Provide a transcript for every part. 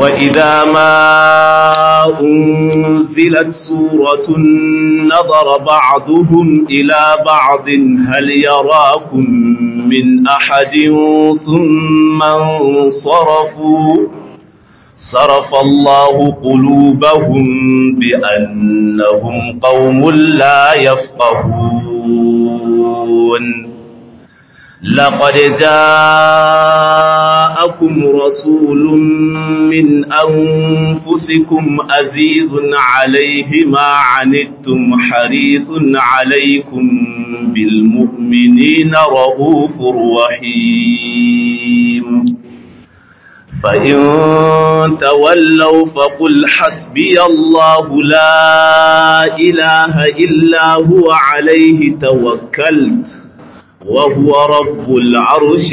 وإذا ما أنزلت سورة نظر بعضهم إلى بعض هل يراكم من أحد ثم انصرفوا صرف الله قلوبهم بأنهم قوم لا يفقهون لقد جاءكم رسول من أنفسكم عزيز عليه ما عنتم حريث عليكم بالمؤمنين رؤوف رحيم فإن تولوا فقل حسبي الله لا إله إلا هو عليه توكلت وهو رب العرش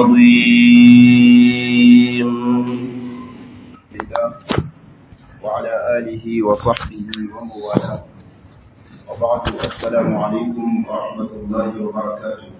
العظيم وعلى آله وصحبه ومن والاه وبعد السلام عليكم ورحمة الله وبركاته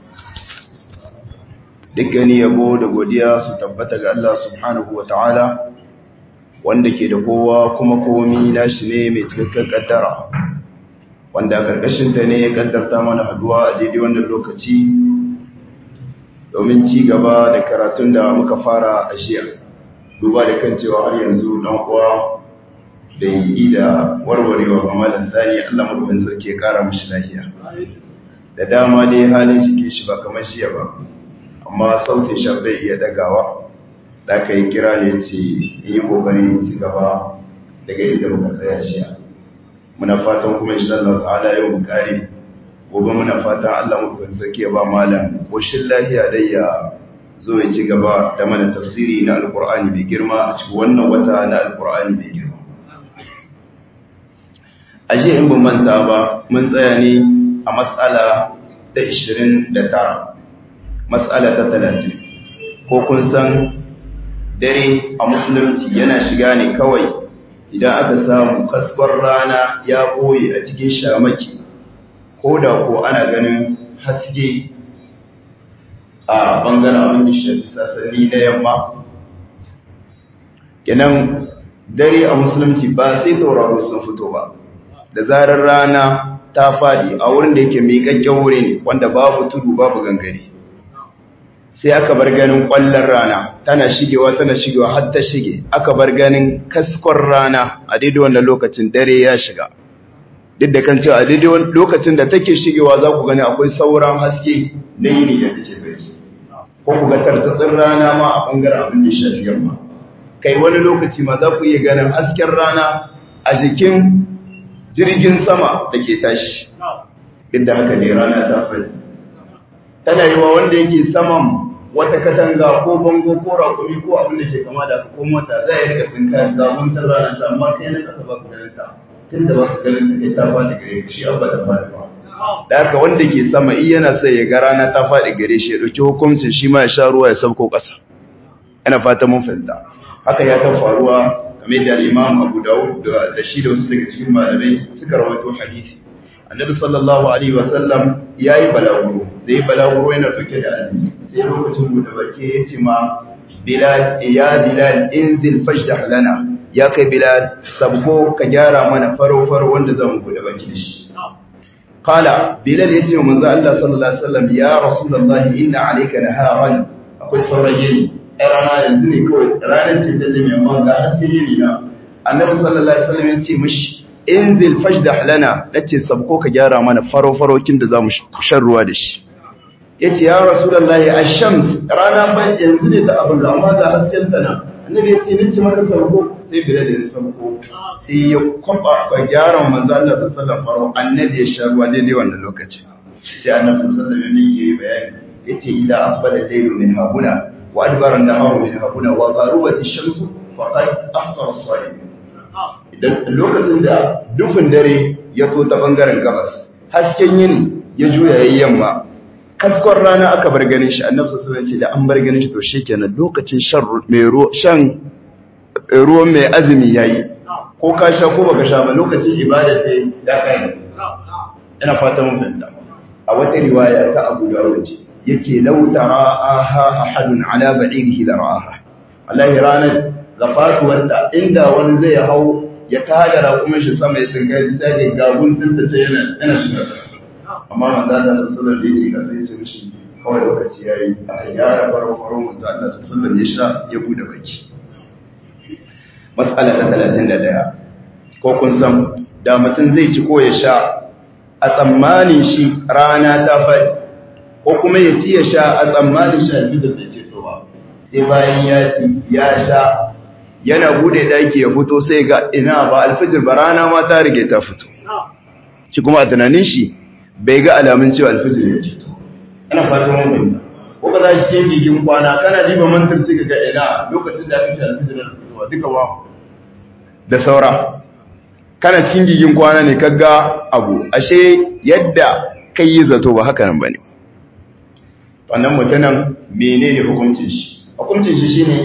dukkan yabo da godiya su tabbata ga Allah subhanahu wa ta'ala wanda ke da kowa kuma komi nashi ne mai cikakken kaddara wanda karkashinta ne ya kaddarta mana haduwa a daidai wannan lokaci domin ci gaba da karatun da muka fara a shiya duba da kan cewa har yanzu dan uwa da yi da warwarewa ga malam zani Allah madubin sarki ya kara mishi lafiya da dama dai halin shi ke shi ba kamar shiya ba amma sautin shan bai iya dagawa da aka yi kira ne ce yi kokari ci gaba daga inda muka tsaya shiya muna fatan kuma insha Allah ta'ala yau mu kare gobe muna fatan Allah mu kan sake ba malam koshin lafiya dai ya zo ya ci gaba da mana tafsiri na alqur'ani mai girma a cikin wannan wata na alqur'ani mai girma aje in ban manta ba mun tsaya ne a mas'ala ta 29 mas'ala ta 30 ko kun san dare a musulunci yana shiga ne kawai idan aka samu kasbar rana ya boye a cikin shamaki ko da ko ana ganin haske a bangaren abin da shafi sasani na yamma kenan dare a musulunci ba sai tauraro sun fito ba da zarar rana ta fadi a wurin da yake miƙaƙƙen wuri ne wanda babu tudu babu gangare sai aka bar ganin ƙwallon rana tana shigewa tana shigewa har ta shige aka bar ganin kaskon rana a daidai wannan lokacin dare ya shiga duk da kan cewa a daidai lokacin da take shigewa za ku gani akwai sauran haske na yini da take bari ko ku ga tartatsin rana ma a ɓangaren abin da shafi yamma kai wani lokaci ma za ku iya ganin hasken rana a jikin jirgin sama da ke tashi duk da haka ne rana ta fadi tana yi wa wanda yake saman wata katanga ko bango ko rakumi ko abin da ke kama da ko mota za a yi rika tsinka zamuntar rana ta amma kai na kasa ba ku ganin ta tun da ba ku ganin ta kai ta fadi gare ku shi abba da fadi ba da haka wanda ke sama in yana sai ya ga rana ta fadi gare shi ya dauki hukuncin shi ma ya sha ruwa ya sauko kasa ina fata mun fahimta haka ya ta faruwa kamar da Imam Abu Dawud da shi da wasu daga cikin malamai suka rawaito hadisi Annabi sallallahu alaihi wa sallam yayi balaguro da yi balaguro yana dauke da azumi sai lokacin bude baki yace ma Bilal ya Bilal inzil fajdah lana ya kai Bilal sabko ka gyara mana faro faro wanda zan bude baki da shi qala Bilal yace wa manzo Allah sallallahu alaihi wasallam ya Rasulullah inna alayka naharan akwai saurayi rana yanzu ne kawai ranar ce da zai mai ga haske ne na annabi sallallahu alaihi wasallam ya ce mishi inzil fajdah lana nace sabko ka gyara mana faro farokin da zamu shan ruwa da shi yace ya rasulullahi ash-shams rana ba yanzu ne da abin da amma ga hasken ta na annabi yace nace maka sabko sai bilal ya sabko sai ya kwaba ka gyara manzo Allah sallallahu alaihi wasallam faro annabi ya sha ruwa daidai wannan lokaci sai annabi sallallahu alaihi wasallam ya yi bayani yace ila afdal laylu min habuna وأدبر النهار من هنا وغربت الشمس فقد أفطر الصائم idan lokacin da dufin dare ya to ta bangaren gabas hasken yini ya juya yayin yamma kaskon rana aka bar ganin shi annabi sallallahu alaihi wasallam ce da an bar ganin shi to shikenan lokacin shan mai shan ruwan mai azumi yayi ko ka sha ko baka sha ba lokacin ibada sai da kai ina fata mun fahimta a wata riwaya ta Abu Dawud ce yake lau tara'aha ahadun ala ba'irihi la ra'aha wallahi ranar ga fatuwarta inda wani zai hau ya tada raƙumin shi sama ya tsinkai sai ga gabun dinta ce yana yana shiga amma manzo Allah sallallahu alaihi wasallam da yake sai ce mishi kawai lokaci yayi aka gyara faro faro manzo Allah sallallahu alaihi wasallam ya sha ya bude baki mas'ala ta 31 ko kun san da mutum zai ci ko ya sha a tsammanin shi rana ta faɗi ko kuma ya ci ya sha a tsammanin shi alfijir da ce so ba sai bayan ya ci ya sha yana bude daki ya fito sai ga ina ba alfijir ba rana ma ta rige ta fito shi kuma a tunanin shi bai ga alamun cewa alfijir ya fito ana fatan mun bayyana ko ka za shi cikin gigin kwana kana diba mantar sai ga ina lokacin da aka ce alfijir ya fito duka ba da saura kana cikin gigin kwana ne kaga abu ashe yadda kai yi zato ba haka nan bane wannan mutumin menene hukuncin shi hukuncin shi shine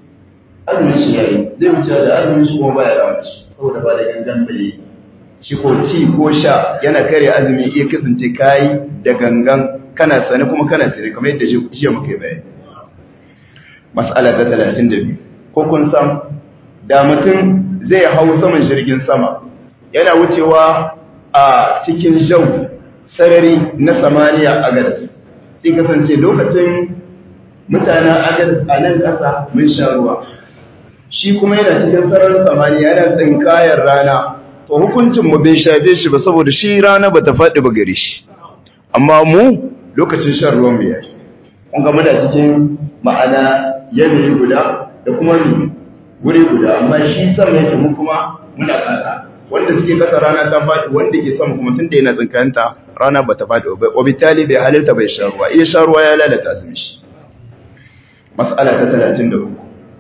azumin shi yayi zai wuce da azumin shi kuma baya rawa shi saboda ba da gangan bai shi ko ci ko sha yana kare azumi iya kasance kai da gangan kana sani kuma kana tare kamar yadda jiya muka yi bayani mas'ala ta 32 ko kun san da mutum zai hau saman jirgin sama yana wucewa a cikin jau sarari na samaniya a gadas sai kasance lokacin mutanen agadas a nan ƙasa mun sha ruwa shi kuma yana cikin sararin samaniya yana tsinkayar rana to hukuncin mu bai shafe shi ba saboda shi rana bata faɗi ba gare shi amma mu lokacin shan ruwan mu yayi kun ga muna cikin ma'ana yanayi guda da kuma wuri guda amma shi sama yake mu kuma muna ƙasa wanda suke kasa rana ta faɗi wanda ke sama kuma tunda yana tsinkayanta rana bata faɗi ba obitali bai halarta bai sha ruwa iya sha ruwa ya lalata su shi mas'ala ta 33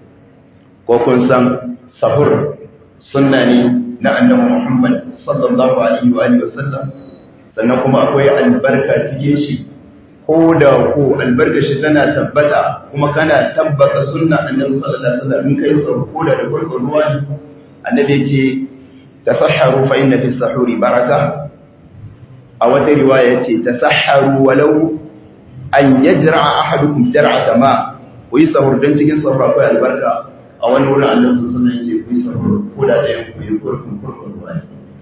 ko kun san sahur sunna ne na annabi Muhammad sallallahu alaihi wa alihi wasallam sannan kuma akwai albarka cikin shi ko da ko albarka shi tana tabbata kuma kana tabbata sunna annabi sallallahu alaihi wasallam in kai sahur ko da da gurgur ruwa ne annabi ya ce tasahharu fa inna fi sahuri baraka a wata riwaya ce tasahharu walau an yajra'a ahadukum jar'ata ma ku yi sahur don cikin sahur akwai albarka a wani wurin Allah sun sanar ce ku yi sahur ko da ɗayan ku yi kurkun kurkun ruwa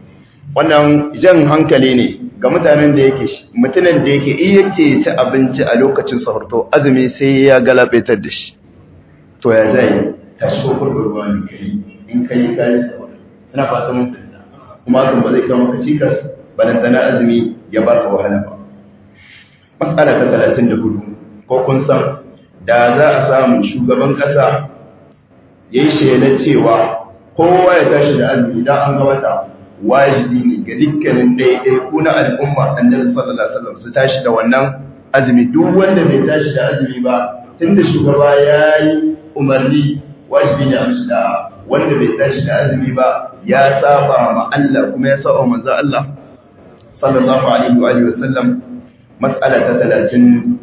wannan jan hankali ne ga mutanen da yake mutumin da yake iya ce ci abinci a lokacin sahur to azumi sai ya galabaitar da shi to ya zai tashi ko kurkun ruwa ne kai in kai kai sahur ina fata mun fahimta kuma hakan ba zai kawo maka cikas balantana azumi ya baka wahala ba mas'ala ta 34 ko kun san da za a samu shugaban ƙasa ya yi shaidar cewa kowa ya tashi da azumi don an ga wata wajibi ne ga dukkanin ɗaiɗai ko na al'umma annabi sallallahu alaihi wasallam su tashi da wannan azumi duk wanda bai tashi da azumi ba tunda shugaba ya yi umarni wajibi ne a mishi da wanda bai tashi da azumi ba ya saba ma Allah kuma ya saba manzo Allah sallallahu alaihi wa alihi wasallam mas'ala ta 30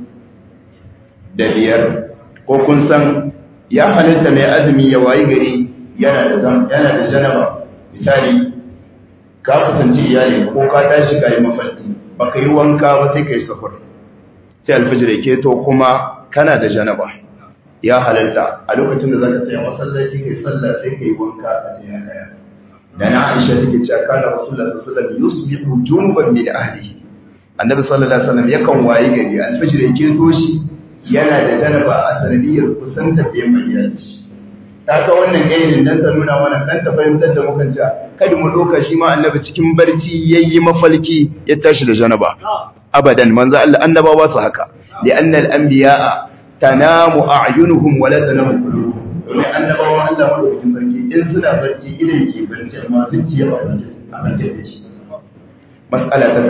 da biyar ko kun san ya halitta mai azumi ya wayi gari yana da zam yana da janaba misali ka kusanci iyali ko ka tashi kai mafarki baka yi wanka ba sai kai sahur sai alfajir yake to kuma kana da janaba ya halalta a lokacin da zaka tsaya masallaci kai sallah sai kai wanka a tsaya daya da na Aisha take cewa kana Rasulullah sallallahu alaihi wasallam yusbihu junuban min ahlihi annabi sallallahu alaihi wasallam yakan wayi gari alfajir yake to shi yana da janaba a sanadiyar kusantar da yamma iyalci ta ka wannan gainin dan ta nuna mana dan ta fahimtar da mukan cewa kada mu doka shi ma annabi cikin barci yayi mafalki ya tashi da janaba abadan manzo Allah annabawa su haka li'anna al-anbiya'a tanamu a'yunuhum wa la tanamu qulubuhum domin annabawa Allah madaukakin sarki in suna barci idan ke barci amma sun ci yawa a bakin da shi mas'ala ta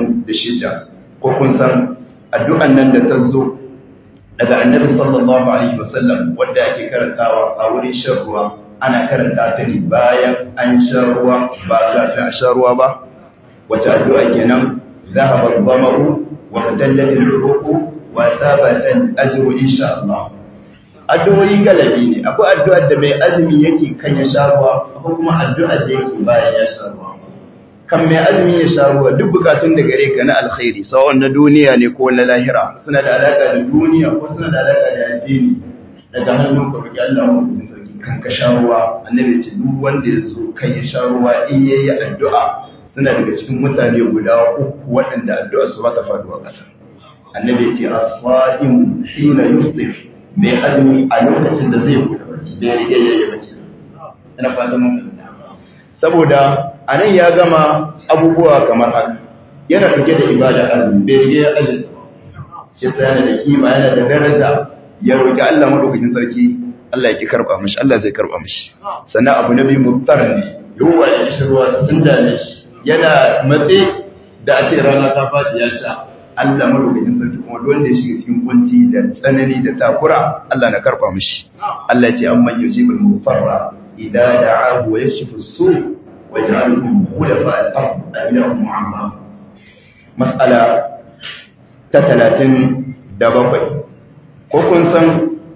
36 ko kun san addu'an nan da ta zo daga annabi sallallahu alaihi wasallam wanda ake karantawa a wurin shan ruwa ana karanta ta ne bayan an sha ruwa ba kafin a sha ruwa ba wace addu'a kenan zahaba dhamaru wa tatallat al-uruq wa thabata al-ajru insha Allah addu'o'i galabi ne akwai addu'ar da mai azumi yake kan ya sha ruwa akwai kuma addu'ar da yake bayan ya sha ruwa kan mai azumi ya sha ruwa duk bukatun da gare ka na alkhairi sawan na duniya ne ko na lahira suna da alaka da duniya ko suna da alaka da addini daga hannun ka roki Allah mu cikin sarki kan ka sha ruwa annabi ce duk wanda ya zo kan ya sha ruwa in yayi addu'a suna daga cikin mutane guda uku waɗanda addu'a su ba ta faduwa ƙasa annabi ce as-sa'im hina yufṭir mai azumi a lokacin da zai buɗe baki da ya rige yayi baki ina fatan mun saboda anan ya gama abubuwa kamar haka yana ɗauke da ibada azumi bai rige ya aje shi sai yana da kima yana da daraja ya roki Allah madaukakin sarki Allah ya ki karba mishi Allah zai karba mishi sannan abu na biyu muftar ne yawa ya shi ruwa sun dane shi yana matse da a ce rana ta faɗi ya sha Allah madaukakin sarki kuma duk wanda ya shiga cikin kunci da tsanani da takura Allah na karba mishi Allah ya ce amman yujibul mufarra idza da'ahu wa yashfu as-su' wa yaj'alukum khulafa al-ard ayyuhum mu'amma mas'ala ta 37 ko kun san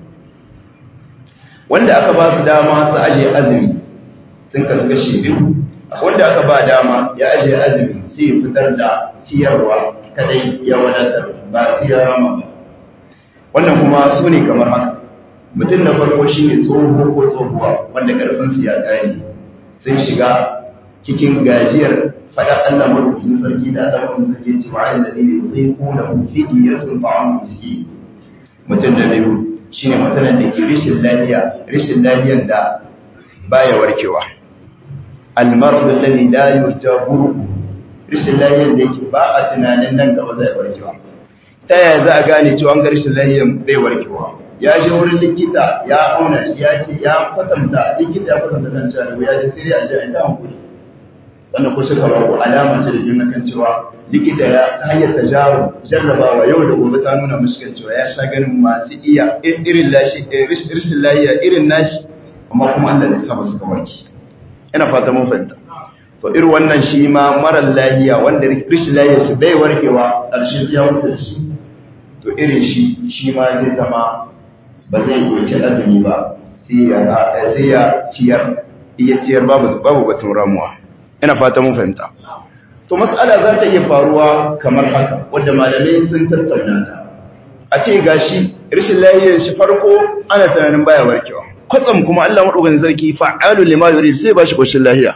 wanda aka ba su dama su aje azumi sun kasu kashi biyu wanda aka ba dama ya aje azumi sai ya fitar da ciyarwa kadai ya wadatar ba su ya rama ba wannan kuma su ne kamar haka mutum na farko shi ne tsoho ko tsohuwa wanda karfinsu ya ƙare sun shiga cikin gajiyar faɗa Allah marubucin sarki da Allah marubucin sarki ce wa'ala da ne zai kona mufidi ya sun fa'an miski mutum da biyu shi ne mutumin da ke rishin lafiya rishin lafiyar da baya warkewa almaradu lalli la yurja burku rishin lafiyar da yake ba a tunanin nan gaba zai warkewa ta yaya za a gane cewa ga rishin lafiyar bai warkewa ya je wurin likita ya auna shi ya ce ya kwatanta likita ya kwatanta kan cewa ya ji sai a ji a ta hankuli wannan ko suka babu alama ce da juna kan cewa likita ya hanyar tajaru jarrabawa yau da gobe ta nuna musu kan cewa ya sha ganin masu iya irin lashi rishin lahiya irin nashi amma kuma Allah ne saba suka warke ina fata mun fahimta to irin wannan shi ma marar lahiya wanda rishin lahiya shi bai warkewa ƙarshe ya wuce shi to irin shi shi ma zai zama ba zai goce azumi ba sai ya sai ya ciyar iya ciyar babu babu batun ramuwa ina fata mun fahimta to mas'ala za ta iya faruwa kamar haka wanda malamai sun tattauna ta a ce gashi rashin lafiyar shi farko ana tunanin baya warkewa kwatsam kuma Allah madaukakin sarki fa'alu lima yurid sai ba shi koshin lafiya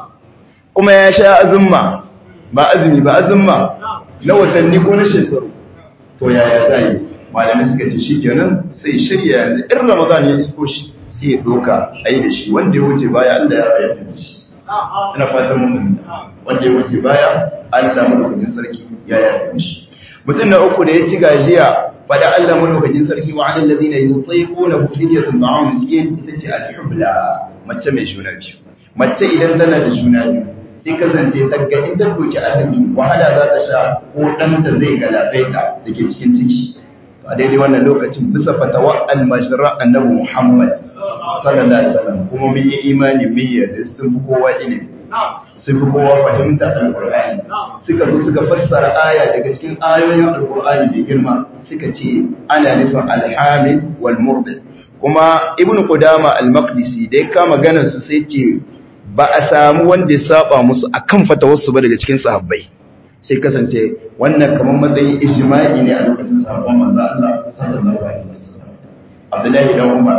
kuma ya sha azumma ba azumi ba azumma na watanni ko na shekaru to yaya zai malamai suka ce shikenan sai shirya yanzu in ramadan ya isko shi sai ya doka ayi da shi wanda ya wuce baya Allah ya rayar da shi ina fatan mun wanda ya wuce baya Allah madaukakin sarki ya yarda shi mutum na uku da ya ci gajiya fada Allah madaukakin sarki wa alal ladina yutiquna fidyatun ta'am miskin ita ce al-hubla mace mai juna biyu mace idan tana da juna biyu sai kasance ta ga in ta doki azumi wahala za ta sha ko ɗanta zai galabaita da ke cikin ciki a daidai wannan lokacin bisa fatawa al-mashra annabi Muhammad sallallahu alaihi wasallam kuma mun yi imani mun yarda sun fi kowa ilimi sun fi kowa fahimta alqur'ani suka zo suka fassara aya daga cikin ayoyin alqur'ani da girma suka ce ana nufin alhamid wal murdi kuma ibnu qudama al-maqdisi da ya kama ganin su sai ce ba a samu wanda ya saba musu akan fatawarsu ba daga cikin sahabbai sai kasance wannan kamar matsayin ijma'i ne a lokacin sahabban manzo Allah sallallahu alaihi wasallam Abdullahi dan Umar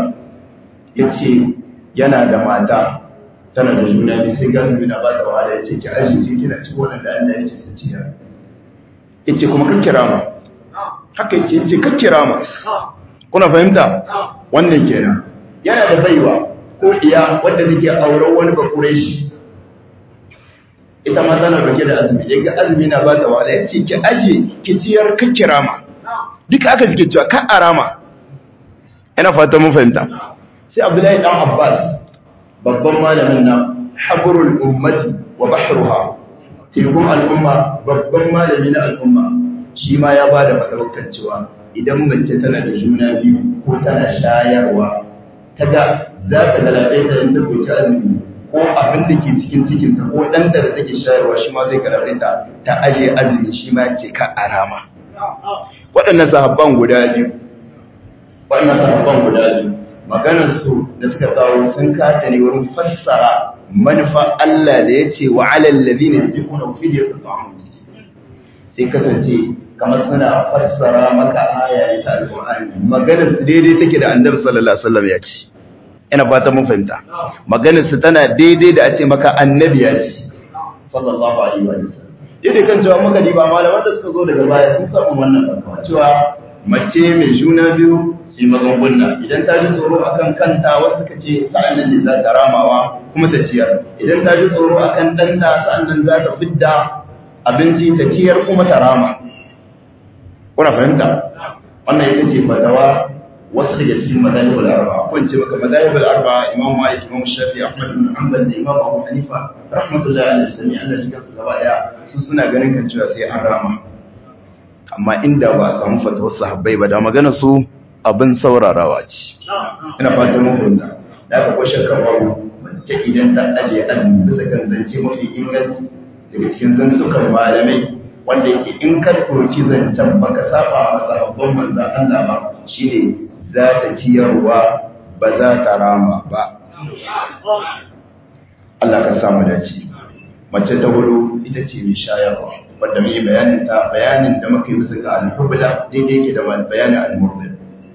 yace yana da mata tana da juna biyu sai ga na ba da wahala yace ki ajiye kina ci wannan da Allah yace su ciya yace kuma kan kirama haka yace yace kan kirama kuna fahimta wannan kenan yana da baiwa ko iya wanda take auren wani bakure shi ita ma tana dauke da azumi ya ga azumi na ba ta wala ya ce ki aje ki ciyar ka kirama duka aka suke cewa ka arama ina fata mun fahimta sai abdullahi dan abbas babban malamin na habrul ummati wa bahruha tekun al'umma babban malami na al'umma shi ma ya ba da fatawakkan cewa idan mace tana da juna biyu ko tana shayarwa ta ga za ta galaɓe ta yin tabbaci azumi ko abin da ke cikin cikinta ko ɗan da take shayarwa shi ma zai galaɓe ta ta aje azumi shi ma ce ka arama waɗannan sahabban guda biyu waɗannan sahabban guda biyu maganar su da suka kawo sun kata ne wurin fassara manufa Allah da ya ce wa alal ladina yaquluna fidyatun ta'am sai kasance kamar suna fassara maka aya ne ta alƙur'ani maganar su daidai take da annabi sallallahu alaihi wasallam ya ce ina fata mun fahimta maganar su tana daidai da a ce maka annabi ya ce sallallahu alaihi wa sallam yadda kan cewa muka diba malaman da suka zo daga baya sun samu wannan fatawa cewa mace mai juna biyu su yi magunguna idan ta ji tsoro akan kanta wasu suka ce sa'an nan ne za ta ramawa kuma ta ciyar idan ta ji tsoro akan ɗanta sa'an nan za ta fidda abinci ta ciyar kuma ta rama kuna fahimta wannan ita ce fatawa wasu daga cikin madahibul arba ko ce maka madahibul arba imam malik imam shafi ahmad bin hanbal da imam abu hanifa rahmatullahi alaihi sami Allah shi kansu gaba daya su suna ganin kan cewa sai an rama amma inda ba a samu fatawar sahabbai ba da magana su abin saurarawa ce ina fatan mun fahimta da aka kwashe kawaru mace idan ta ajiye azumi bisa kan zance mafi inganci daga cikin zantukan malamai wanda yake in ka ɗauki zancen baka saba masa babban manzan Allah ba shine za ta ciyarwa ba za ta rama ba Allah ka samu dace mace ta hudu ita ce mai shayarwa wadda mai bayanin ta bayanin da muka yi bisa ga al-hubla daidai ke da bayanin al-murdi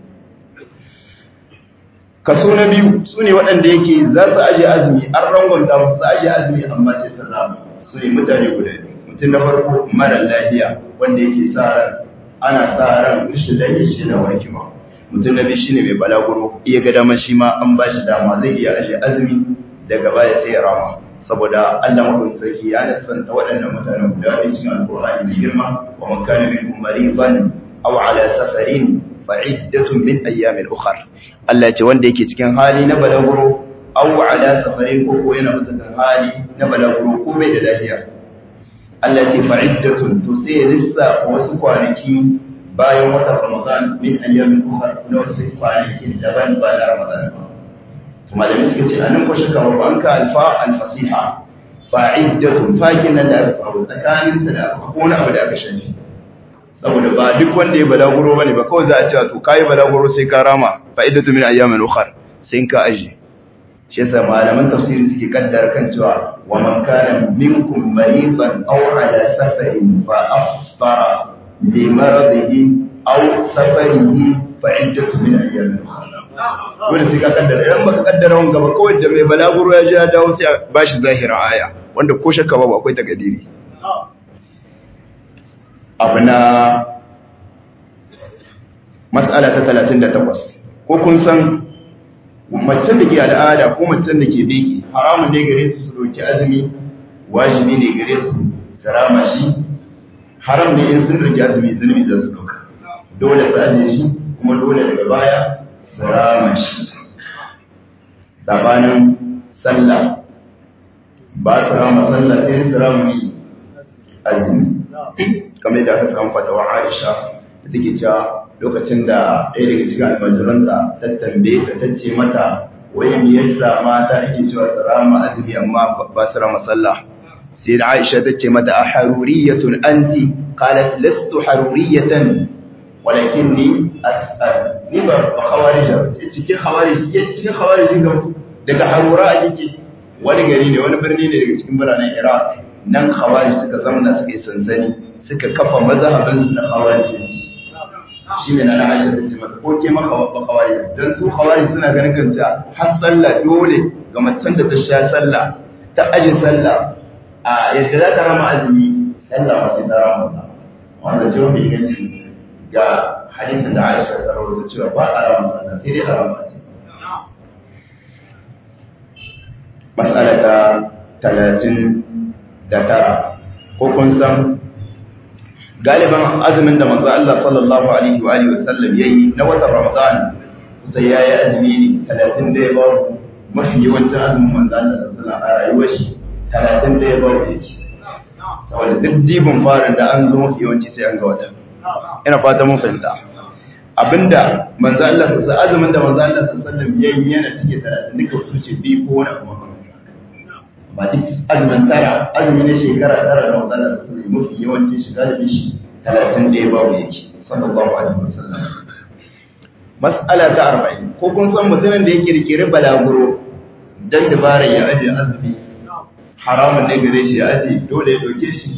kaso na biyu su ne waɗanda yake za su aje azumi an rangonta musu su aje azumi amma sai sun rama su ne mutane guda biyu mutum na farko mara lafiya wanda yake sa ran ana sa ran rashin lafiya shi na warkewa mutum na biyu shine mai balaguro iya ga dama shi ma an ba shi dama zai iya aje azumi daga baya sai ya rama saboda Allah mafi sarki ya nasanta waɗannan mutanen guda biyu cikin alƙur'ani mai girma wa man kana minkum maridan aw ala safarin fa iddatun min ayyamin ukhra Allah ya ce wanda yake cikin hali na balaguro aw ala safarin ko ko yana bisa kan hali na balaguro ko bai da lafiya Allah ya ce fa iddatun to sai ya lissa wasu kwanaki bayan watan Ramadan min ayyamin ukhra na wasu kwanaki daban ba na Ramadan ba malamai suka ce anan ko shaka wa banka alfa alfasiha fa'iddatun fakin nan da aka faru tsakanin ta da ko wani abu da aka shafi saboda ba duk wanda ya balaguro bane ba kawai za a ce to kai balaguro sai ka rama fa'iddatu min ayyamin ukhra sai ka aje shi yasa malaman tafsiri suke kaddara kan cewa wa man kana minkum maridan aw ala safarin fa afṭara li maradihi aw safarihi fa'iddatu min ayyamin ukhra wanda sai ka kaddara idan baka kaddara wanga ba kawai da mai balaguro ya ji ya dawo sai a bashi zahira aya wanda ko shakka babu akwai takadiri abu na mas'ala ta 38 ko kun san macen da ke al'ada ko macen da ke beki haramun ne gare su su doki azumi wajibi ne gare su su rama shi haram ne in sun doki azumi zunubi za su doka dole su ajiye shi kuma dole daga baya rama shi sabanin sallah ba su rama sallah sai su rama yi azumi kamar yadda aka samu fatawa aisha da take cewa lokacin da ɗaya daga cikin almajiranta ta tambaye ta tace mata wai me yasa mata ake cewa su rama azumi amma ba su rama sallah sai da aisha ta ce mata a haruriyatun anti qalat lastu haruriyatan walakinni as'al ni ba ba khawarija sai cikin khawarij cikin khawarij ga daga harura a yake wani gari ne wani birni ne daga cikin biranen Iraq nan khawarij suka zamana suka yi sansani suka kafa mazhabin su na khawarijinci shine na Aisha ta ce mata ko ke maka ba khawarij dan su khawarij suna ganin kanta har sallah dole ga macen da ta sha sallah ta aje sallah a yadda za ta rama azumi sallah ma sai ta rama wanda ce wani inganci ga hadisin da Aisha ta rawaito cewa ba a rama sallah sai dai a rama ce. Mas'ala ta talatin da tara ko kun san galiban azumin da manzo Allah sallallahu alaihi wa alihi wasallam yayi na watan Ramadan sai yayi azumi ne talatin da ya ba mafi yawancin azumin manzo Allah sallallahu alaihi wa sallam a rayuwar shi talatin da ya ba yake saboda duk jibin farin da an zo mafi yawanci sai an ga wata ina fata mun fahimta abinda manzo Allah sallallahu azumin da manzo Allah sallallahu alaihi wasallam yayin yana cike da duka su ce bi ko wani kuma ba duk azumin tara azumi na shekara tara da manzo Allah sallallahu alaihi wasallam mafi yawanci shiga da bishi 30 da ya babu yake sallallahu alaihi wasallam mas'ala ta 40 ko kun san mutumin da yake rikire balaguro dan dabara ya aje azumi haramun ne gare shi ya aje dole ya doke shi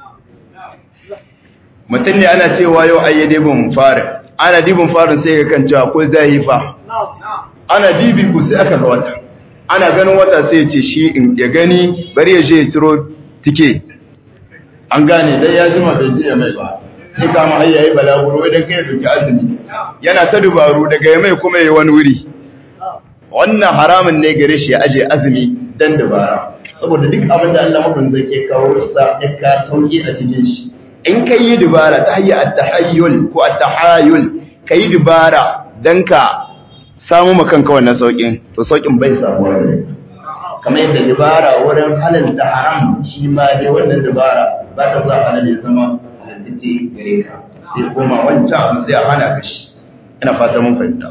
mutum ne ana cewa yau ayyade bin farin ana dibin farin sai ga kan cewa ko zai fa ana dibi ku sai aka ga wata ana ganin wata sai ya ce shi in ya gani bari ya je ya ciro tike an gane dai ya jima bai je ya mai ba sai kama har yayi balaguro idan kai duki azumi yana ta dubaru daga ya mai kuma yayi wani wuri wannan haramun ne gare shi ya aje azumi dan dubara saboda duk abin da Allah mabin zai ke kawo sa ya ka sauki a cikin shi in kai yi dubara ta hayya at-tahayyul ko at-tahayul kai dubara dan ka samu makanka wannan saukin to saukin bai samuwa ne kamar yadda dubara wurin halalta haram shi ma dai wannan dubara ba ta sa halal ya zama halaltace gare ka sai koma wancan abu sai a hana ka shi ina fata mun fahimta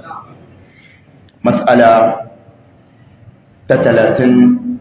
mas'ala ta talatin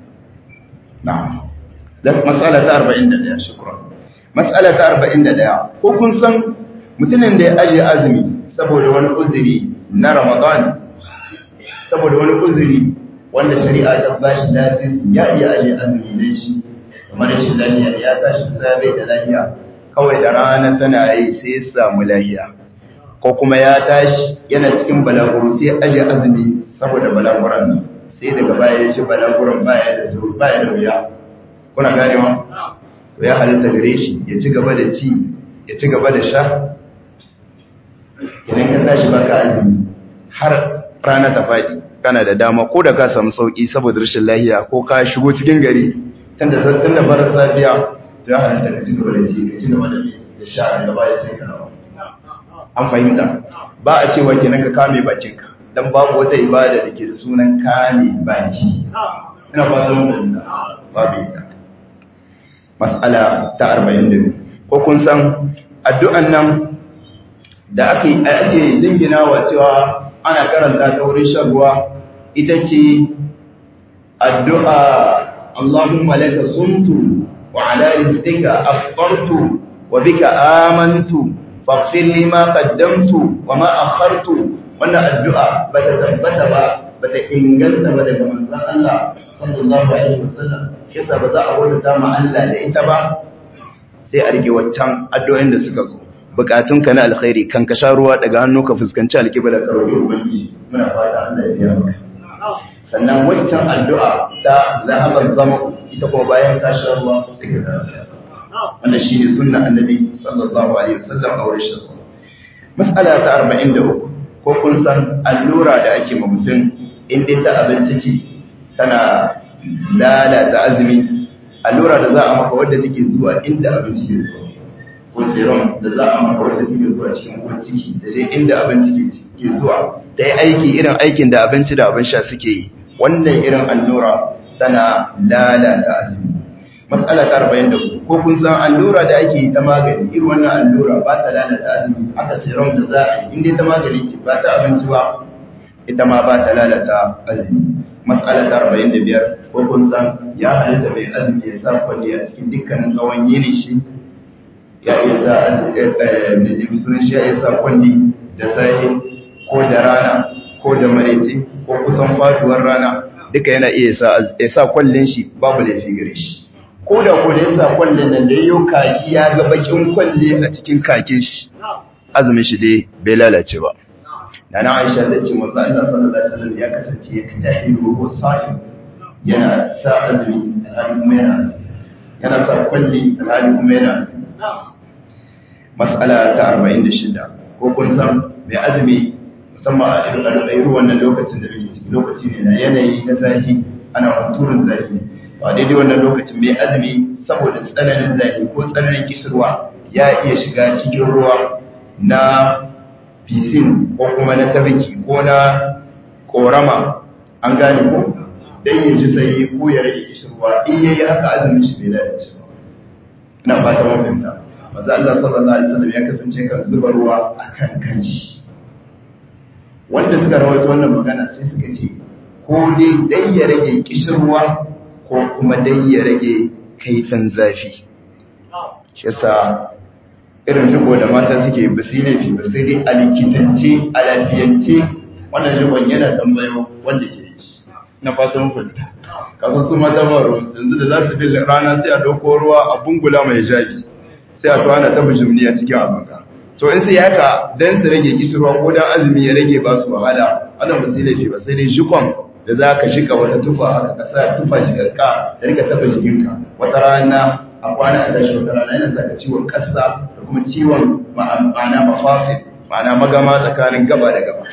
na'am mas'ala ta arba'in da ɗaya shukran mas'ala ta arba'in da ɗaya ko kun san mutumin da ya ajiye azumi saboda wani uzuri na ramadan saboda wani uzuri wanda shari'a ta ba shi lafiya ya iya aje azumi ne shi kamar shi lafiya ya tashi sabe da lafiya kawai da rana tana yi sai ya samu lafiya ko kuma ya tashi yana cikin balaguro sai aje azumi saboda balaguran nan sai daga baya ya shi balaguran baya da zuru baya da wuya kuna ganewa to ya halitta gare shi ya ci gaba da ci ya ci gaba da sha idan ka tashi baka azumi har rana ta faɗi kana da dama ko da ka samu sauki saboda rashin lahiya ko ka shigo cikin gari tunda tun da bar safiya to ya halitta ka ci gaba da ci ka ci gaba da da sha daga baya sai ka rawa an fahimta ba a cewa kenan ka kame bakinka dan babu wata ibada da ke da sunan kame baki ina fatan mun babu ita mas'ala ta 42 ko kun san addu'an nan da ake ake jinginawa cewa ana karanta ta wurin shan ruwa ita ce addu'a Allahumma laka sumtu wa ala rizqika afqartu wa bika amantu faghfir li ma qaddamtu wa ma akhartu wannan addu'a bata tabbata ba bata inganta ba daga manzon Allah sallallahu alaihi wasallam kisa ba za a wadata ma Allah da ita ba sai a rike waccan addu'o'in da suka zo bukatunka na alkhairi kan ka sha ruwa daga hannu ka fuskanci alkibla ka roƙi ubangiji muna fata Allah ya biya maka sannan waccan addu'a ta zahabar zama ita kuma bayan ka sha ruwa sai ka karanta wannan shine sunna annabi sallallahu alaihi wasallam a wurin shirku mas'ala ta 43 ko kun san allura da ake ma mutum in dai ta abinci ce tana lalata azumi allura da za a maka wadda take zuwa inda abinci ke zuwa ko serum da za a maka wadda take zuwa cikin uwar ciki da sai inda abinci ke zuwa ta yi aiki irin aikin da abinci da abin sha suke yi wannan irin allura tana lalata azumi matsala ta arba'in da ko kun san allura da ake yi ta magani irin wannan allura ba ta lalata azumi aka serum da za a yi inda ta magani ce ba ta abinci ba ita ma ba ta lalata azumi matsala ta arba'in da biyar ko kun san ya halitta mai azumi ya sa kwalli a cikin dukkanin tsawon yini shi ya iya sa musulun shi ya iya sa kwalli da safe ko da rana ko da maraice ko kusan faduwar rana duka yana iya ya sa kwallin shi babu laifi gare shi ko da ko da ya sa kwallin nan da yau kaki ya ga bakin kwalle a cikin kakin shi azumin shi dai bai lalace ba Nana Aisha ta ce manzo Allah sallallahu alaihi wasallam ya kasance ya kada ruhu sa'im yana sa azumi da kuma yana yana sa kwalli da hali kuma yana mas'ala ta 46 ko kun san mai azumi musamman a irin wannan lokacin da muke ciki lokaci ne na yanayi na zafi ana hunturun zafi ba daidai wannan lokacin mai azumi saboda tsananin zafi ko tsananin kishirwa ya iya shiga cikin ruwa na fisin ko kuma na tabiki ko na korama an gane ko dan ya ji sai ko ya rage kishirwa in yayi haka azumin shi bai lalace ba ina fata mun fahimta manzo Allah sallallahu alaihi wasallam ya kasance kan zuba ruwa akan kanshi wanda suka rawaito wannan magana sai suka ce ko dai dai ya rage kishirwa ko kuma dai ya rage kaifin zafi shi yasa irin shigo da mata suke ba su ne fi ba sai dai a likitance a lafiyance wannan shigon yana tambayo wanda ke yi na fatan fulta kasan su mata ba ruwan yanzu da za su bi rana sai a ɗauko ruwa a bungula mai jabi sai a tuwa na ta bishimni a cikin abinka to in sai haka dan su rage kishirwa ko dan azumi ya rage ba su wahala wannan ba sai laifi ba sai dai jikon da za ka shiga wata tufa haka ka sa tufa shigarka da rika taba jikinka wata rana a kwana a tashi wata rana yana sa ka ciwon kasa da kuma ciwon ma'ana mafafi ma'ana magama tsakanin gaba da gaba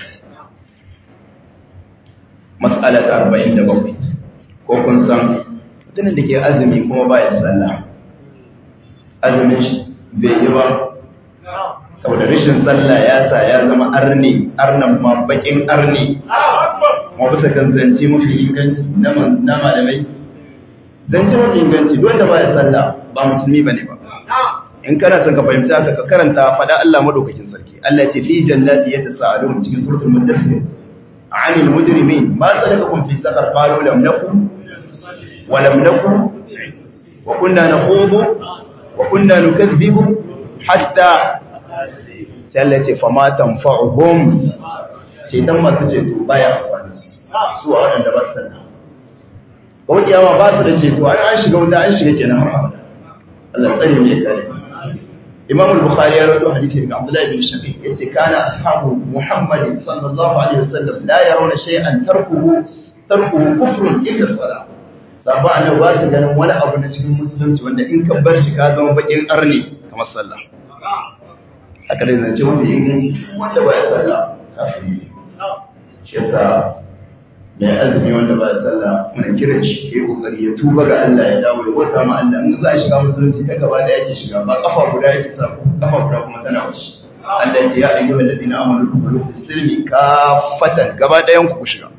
mas'ala ta arba'in da bakwai ko kun san mutumin da ke azumi kuma ba ya sallah azumin shi bai yi ba saboda rashin sallah ya sa ya zama arni arnan ma bakin arni ma bisa kan zance mafi inganci na malamai zance mafi inganci duk wanda ba ya sallah ba musulmi bane ba in kana son ka fahimta haka ka karanta fada Allah madaukakin sarki Allah ya ce fi jannati yatasaalun cikin suratul mudaththir anil mujrimin ma salakakum fi saqar qalu lam nakum wa lam nakum wa kunna nakhudu wa kunna nukaththibu hatta sai Allah ce fama tanfa'uhum sai dan masu ceto baya amfani su a waɗanda ba su sanna kawai kiyama ba su da ceto an an shiga wuta an shiga kenan har abada Allah tsare ne kare Imam al-Bukhari ya rawaito hadisi daga Abdullah ibn Shaqiq yace kana ashabu Muhammad sallallahu alaihi wasallam la yarawna shay'an tarkuhu tarkuhu kufrun illa salat sabba annabi ba su ganin wani abu na cikin musulunci wanda in ka bar shi ka zama bakin arni kamar sallah haka dai zance wanda ya inganci wanda ba ya sallah kafiri shi yasa mai azumi wanda ba ya sallah muna kiran shi ya kokari ya tuba ga Allah ya dawo ya wata ma Allah in za a shiga musulunci ta gaba da yake shiga ba kafa guda yake sa kafa guda kuma tana wuce Allah ya ce ya ayyuhal ladina amanu dkhulu fi silmi kafatan gaba ɗayan ku shiga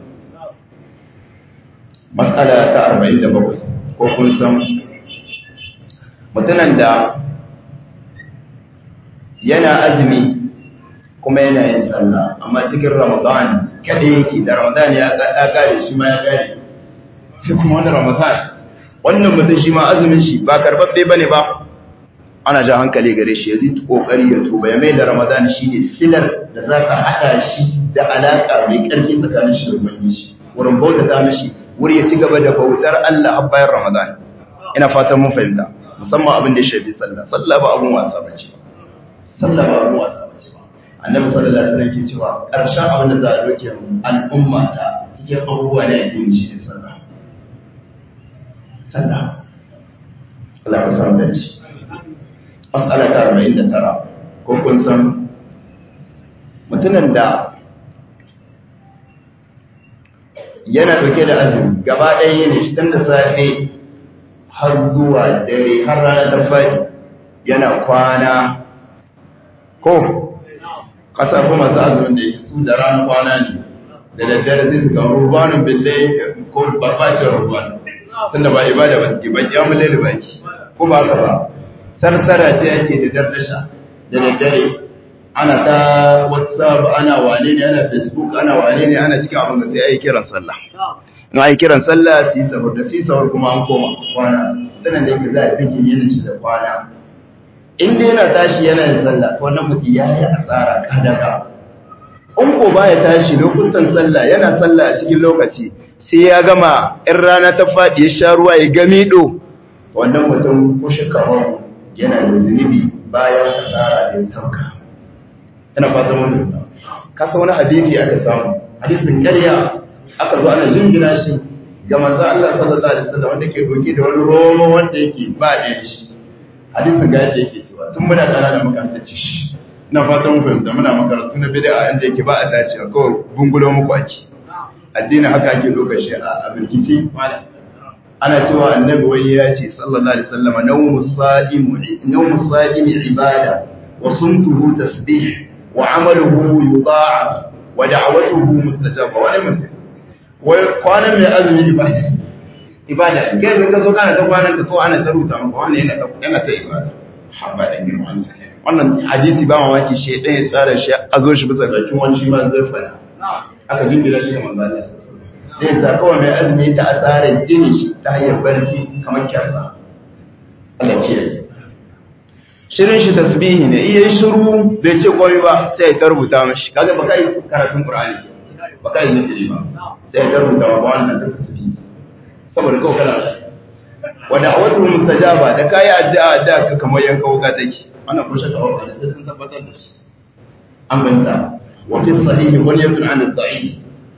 mas'ala ta 47 ko kun san mutumin da yana azumi kuma yana yin sallah amma cikin ramadan kada yake da ramadan ya kare shi ma ya kare sai kuma wani ramadan wannan mutum shi ma azumin shi ba karbabbe bane ba ana ja hankali gare shi yanzu kokari ya tuba ya mai da ramadan shine silar da za ka haɗa shi da alaka mai ƙarfi tsakanin shi da ubangiji wurin bauta ta mishi wuri ya ci gaba da bautar Allah a bayan ramadan ina fatan mun fahimta musamman abin da ya shafi sallah sallah ba abun wasa bace ba sallah ba abun wasa bace ba annabi sallallahu alaihi wasallam ke cewa karshen abin da za a doke al'umma ta cikin abubuwa da yake yi shi sallah sallah Allah ka samu dace mas'ala ta 49 ko kun san mutumin da yana dauke da azumi gaba ɗaya ne tun da safe har zuwa dare har rana ta faɗi yana kwana ko ƙasa kuma masu azumin da yake su da rana kwana ne da daddare zai su ga rubanin bille ko barbacin ruban tun da ba ibada ba suke ba kyamun laili ba ki ko ba ka ba sarsara ce ake da dardasha da daddare ana ta whatsapp ana wane ne ana facebook ana wane ne ana cikin abin da sai ayi kiran sallah in ayi kiran sallah su yi sahur da su yi sahur kuma an koma kwana sanan da yake za a take yin shi da kwana in dai yana tashi yana yin sallah to wannan mutum ya yi asara kadaka in ko baya tashi lokutan sallah yana sallah a cikin lokaci sai ya gama in rana ta faɗi ya sha ruwa ya gami do wannan mutum ko shakawa yana da zunubi bayan asara da ya tauka ina fatan wannan kasa wani hadisi aka samu hadisin ƙarya aka zo ana jingina shi ga manzo Allah sallallahu alaihi wasallam wanda ke doke da wani romo wanda yake ba da shi hadisin ga yadda yake cewa tun muna tsara da makaranta ci shi ina fatan mu fahimta muna makarantu na bid'a inda yake ba a dacewa kawai bungulo muku ake addini haka ake doka shi a birkici malam ana cewa annabi wai ya ce sallallahu alaihi wasallam nawmu sa'imu nawmu sa'imi ibada wa sumtuhu tasbih wa amaluhu yudha'af wa da'watuhu mustajaba wani mutum wai kwanan mai azumi ibada ibada kai ne ka zo kana ta kwanan ka ko ana ta ruta maka wannan yana ta yana ta ibada haba da girma wannan wannan hadisi ba mamaki shi dan ya tsara shi a zo shi bisa bakin wani shi ma zai fada aka jimbira shi ga manzo Allah zai sa kawai mai azumi ta asarar jini shi ta hanyar barci kamar kyasa Allah ce shirin shi tasbihi ne iya shiru bai ce komai ba sai ya rubuta mashi kaga baka yi karatun qur'ani baka yi nufi ba sai ya rubuta wa wannan da tasbihi saboda kawai kana wa da'awatu mustajaba da kai addu'a addu'a ka kamar yanka wuka take wannan ko shaka ba sai sun tabbatar da shi an banta wa fi sahihi wal yakun an ad-da'if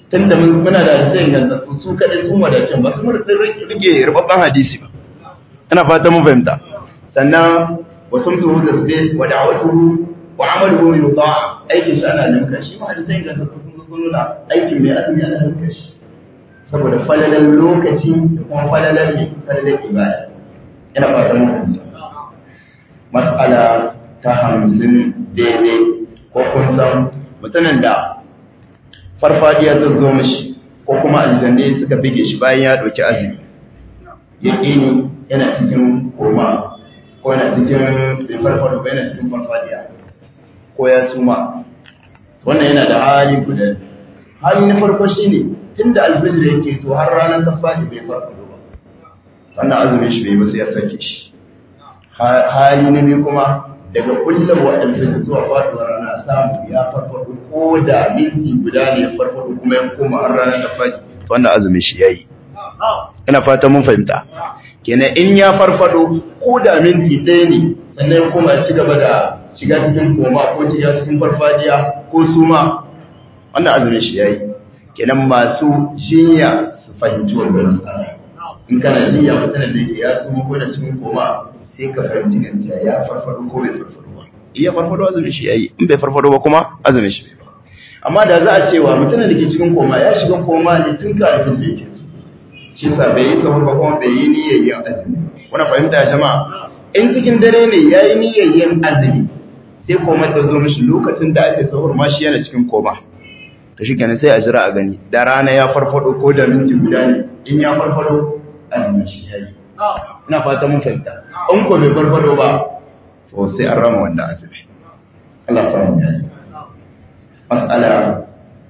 tunda muna da hadisai ingantattu su kaɗai sun wadacin ba su rike rubabban hadisi ba ina fata mun fahimta sannan wasu mutu da su wa da'awatu wa amalu min ta'a aikin shi ana ninka shi ma hadisai ingantattu sun sun nuna aikin mai azumi ana ninka shi saboda falalan lokaci da kuma falalan ne falalan ibada ina fata mun fahimta mas'ala ta hamsin daidai ko kun san mutumin da farfadiya ta zo mashi ko kuma aljanne suka bige shi bayan ya ɗauki azumi ya ƙini yana cikin koma ko yana cikin farfado ko yana cikin farfadiya ko ya suma wannan yana da hali guda hali na farko shine tunda alfijir yake to har ranar ta fadi bai farfado ba wannan azumin shi bai ba sai ya sake shi hali na biyu kuma daga kullum wa alfijir zuwa faduwar rana samu ya farfado ko da minti guda ne ya farfado kuma ya koma har ranar ta fadi wannan azumin shi yayi ina fata mun fahimta kenan in ya farfado ko da minti ɗaya ne sannan ya koma ci gaba da shiga cikin koma ko shiga cikin farfadiya ko suma wannan azumin shi yayi kenan masu jinya su fahimci wannan matsala in kana jinya mutum da yake ya suma ko da cikin koma sai ka fahimci ganta ya farfado ko bai farfado ba iya farfado azumin shi yayi in bai farfado ba kuma azumin shi bai ba amma da za a cewa mutum da ke cikin koma ya shiga koma ne tun kafin sai yake shi sa bai yi sahur ba kuma bai yi niyyar yin azumi kuna fahimta jama'a in cikin dare ne ya yi niyyar yin azumi sai koma ta zo mishi lokacin da ake sahur ma shi yana cikin koma to shi kenan sai a jira a gani da rana ya farfado ko da minti guda ne in ya farfado azumin shi ya yi ina fata mun fahimta in ko bai farfado ba to sai an rama wannan azumi Allah ya samu ya yi mas'ala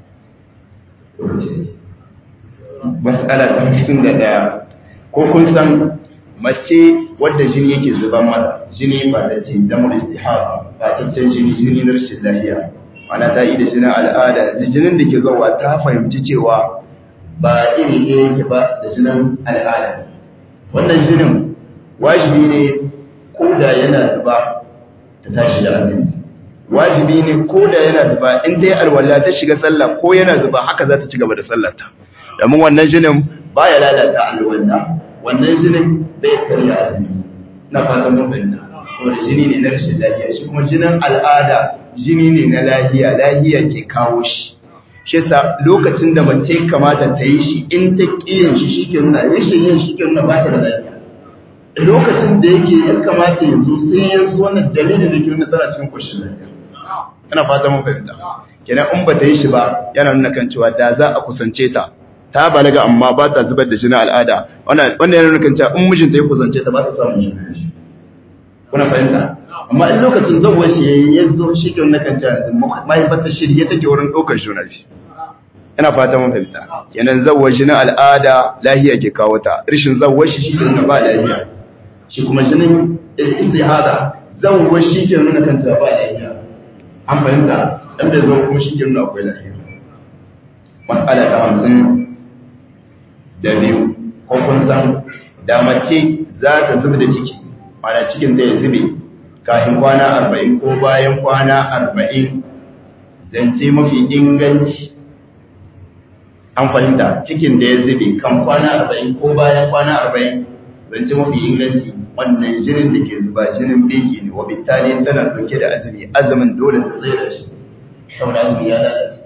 mas'ala ta hamsin da ɗaya ko kun san mace wadda jini yake zuban mata jini ba ta ce damar istihara ba ta can jini jini na rashin lafiya mana ta yi da jinin al'ada jinin da ke zuwa ta fahimci cewa ba iri ɗaya yake ba da jinin al'ada wannan jinin wajibi ne ko da yana zuba ta tashi da azumi wajibi ne ko da yana zuba in ta yi alwala ta shiga sallah ko yana zuba haka za ta ci gaba da sallarta domin wannan jinin ba ya lalata alwala wannan jinin bai karya azumi na fatan mun fahimta saboda jini ne na rashin lafiya shi kuma jinin al'ada jini ne na lafiya lafiya ke kawo shi shi yasa lokacin da mace kamata ta yi shi in ta kiyin shi shike nuna rashin yin shi ke nuna ba ta da lafiya lokacin da yake ya kamata ya zo sai ya zo wannan dalilin da ke nuna tana cikin koshin lafiya ina fata mun fahimta kenan in ba ta yi shi ba yana nuna kan cewa da za a kusance ta ta balaga amma ba ta zubar da jinin al'ada wannan yana nuna kan cewa in mijinta ya kusance ta ba ta samun shi kuna fahimta amma in lokacin zawar shi yayi ya zo shi ke nuna kan cewa mahaifar ta shirye take wurin ɗaukar juna biyu ina fata mun fahimta kenan zawar jinin al'ada lahiya ke kawo ta rashin zawar shi shi ke nuna ba lahiya shi kuma jinin istihada zawar shi ke nuna kan cewa ba lahiya an fahimta dan da zo kuma shi ke nuna akwai lahiya mas'ala ta hamsin da biyu ko kun san da mace za ta zuba da ciki mana cikin da ya zube kafin kwana arba'in ko bayan kwana arba'in zance mafi inganci an fahimta cikin da ya zube kan kwana arba'in ko bayan kwana arba'in zance mafi inganci wannan jinin da ke zuba jinin beki ne wa bitali tana dauke da azumi azumin dole ta tsaye da shi saboda azumi ya lalace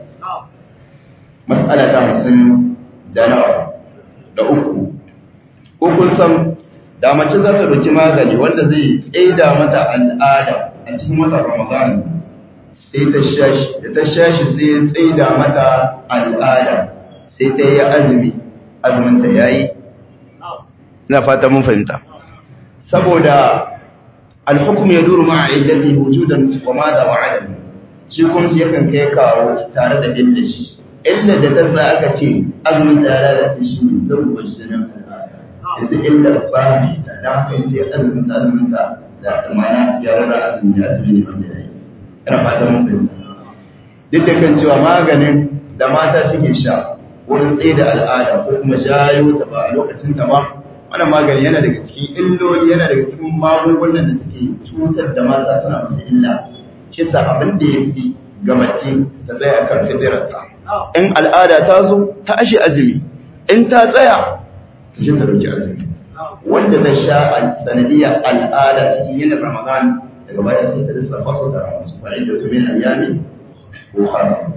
mas'ala ta hamsin da nawa da uku ko kun san da mace za ta ɗauki magani wanda zai tsaida mata al'ada a cikin watan ramadan sai ta shashi da ta shashi sai ya tsaida mata al'ada sai ta yi azumi azumin ta yayi ina fata mun fahimta saboda alhukum ya duru ma'a illati wujudan wa ma da wa'ada shi kuma shi yakan kai kawo tare da illa shi illa da ta sa aka ce azumin ta lalace shi ne saboda jinin al'ada yanzu illa ba mai ta da haka yanzu ya azumin ta azumin ta da mana ya rara azumin ya azumi ne wanda ya yi ina fata mun fahimta duk da kan cewa maganin da mata suke sha wurin tsaye da al'ada ko kuma jayo ta ba a lokacin ta ba wannan magani yana daga cikin illoli yana daga cikin magungunan da suke cutar da mata suna musu illa shi sa abin da ya fi ga mace ta tsaya kan fitirarta in al'ada ta zo ta ashe azumi in ta tsaya ta je ta dauki azumi wanda zai sha sanadiyar al'ada cikin yin ramadan daga baya sai ta lissafa su da rasu fa'in da tumin ayyami ko haram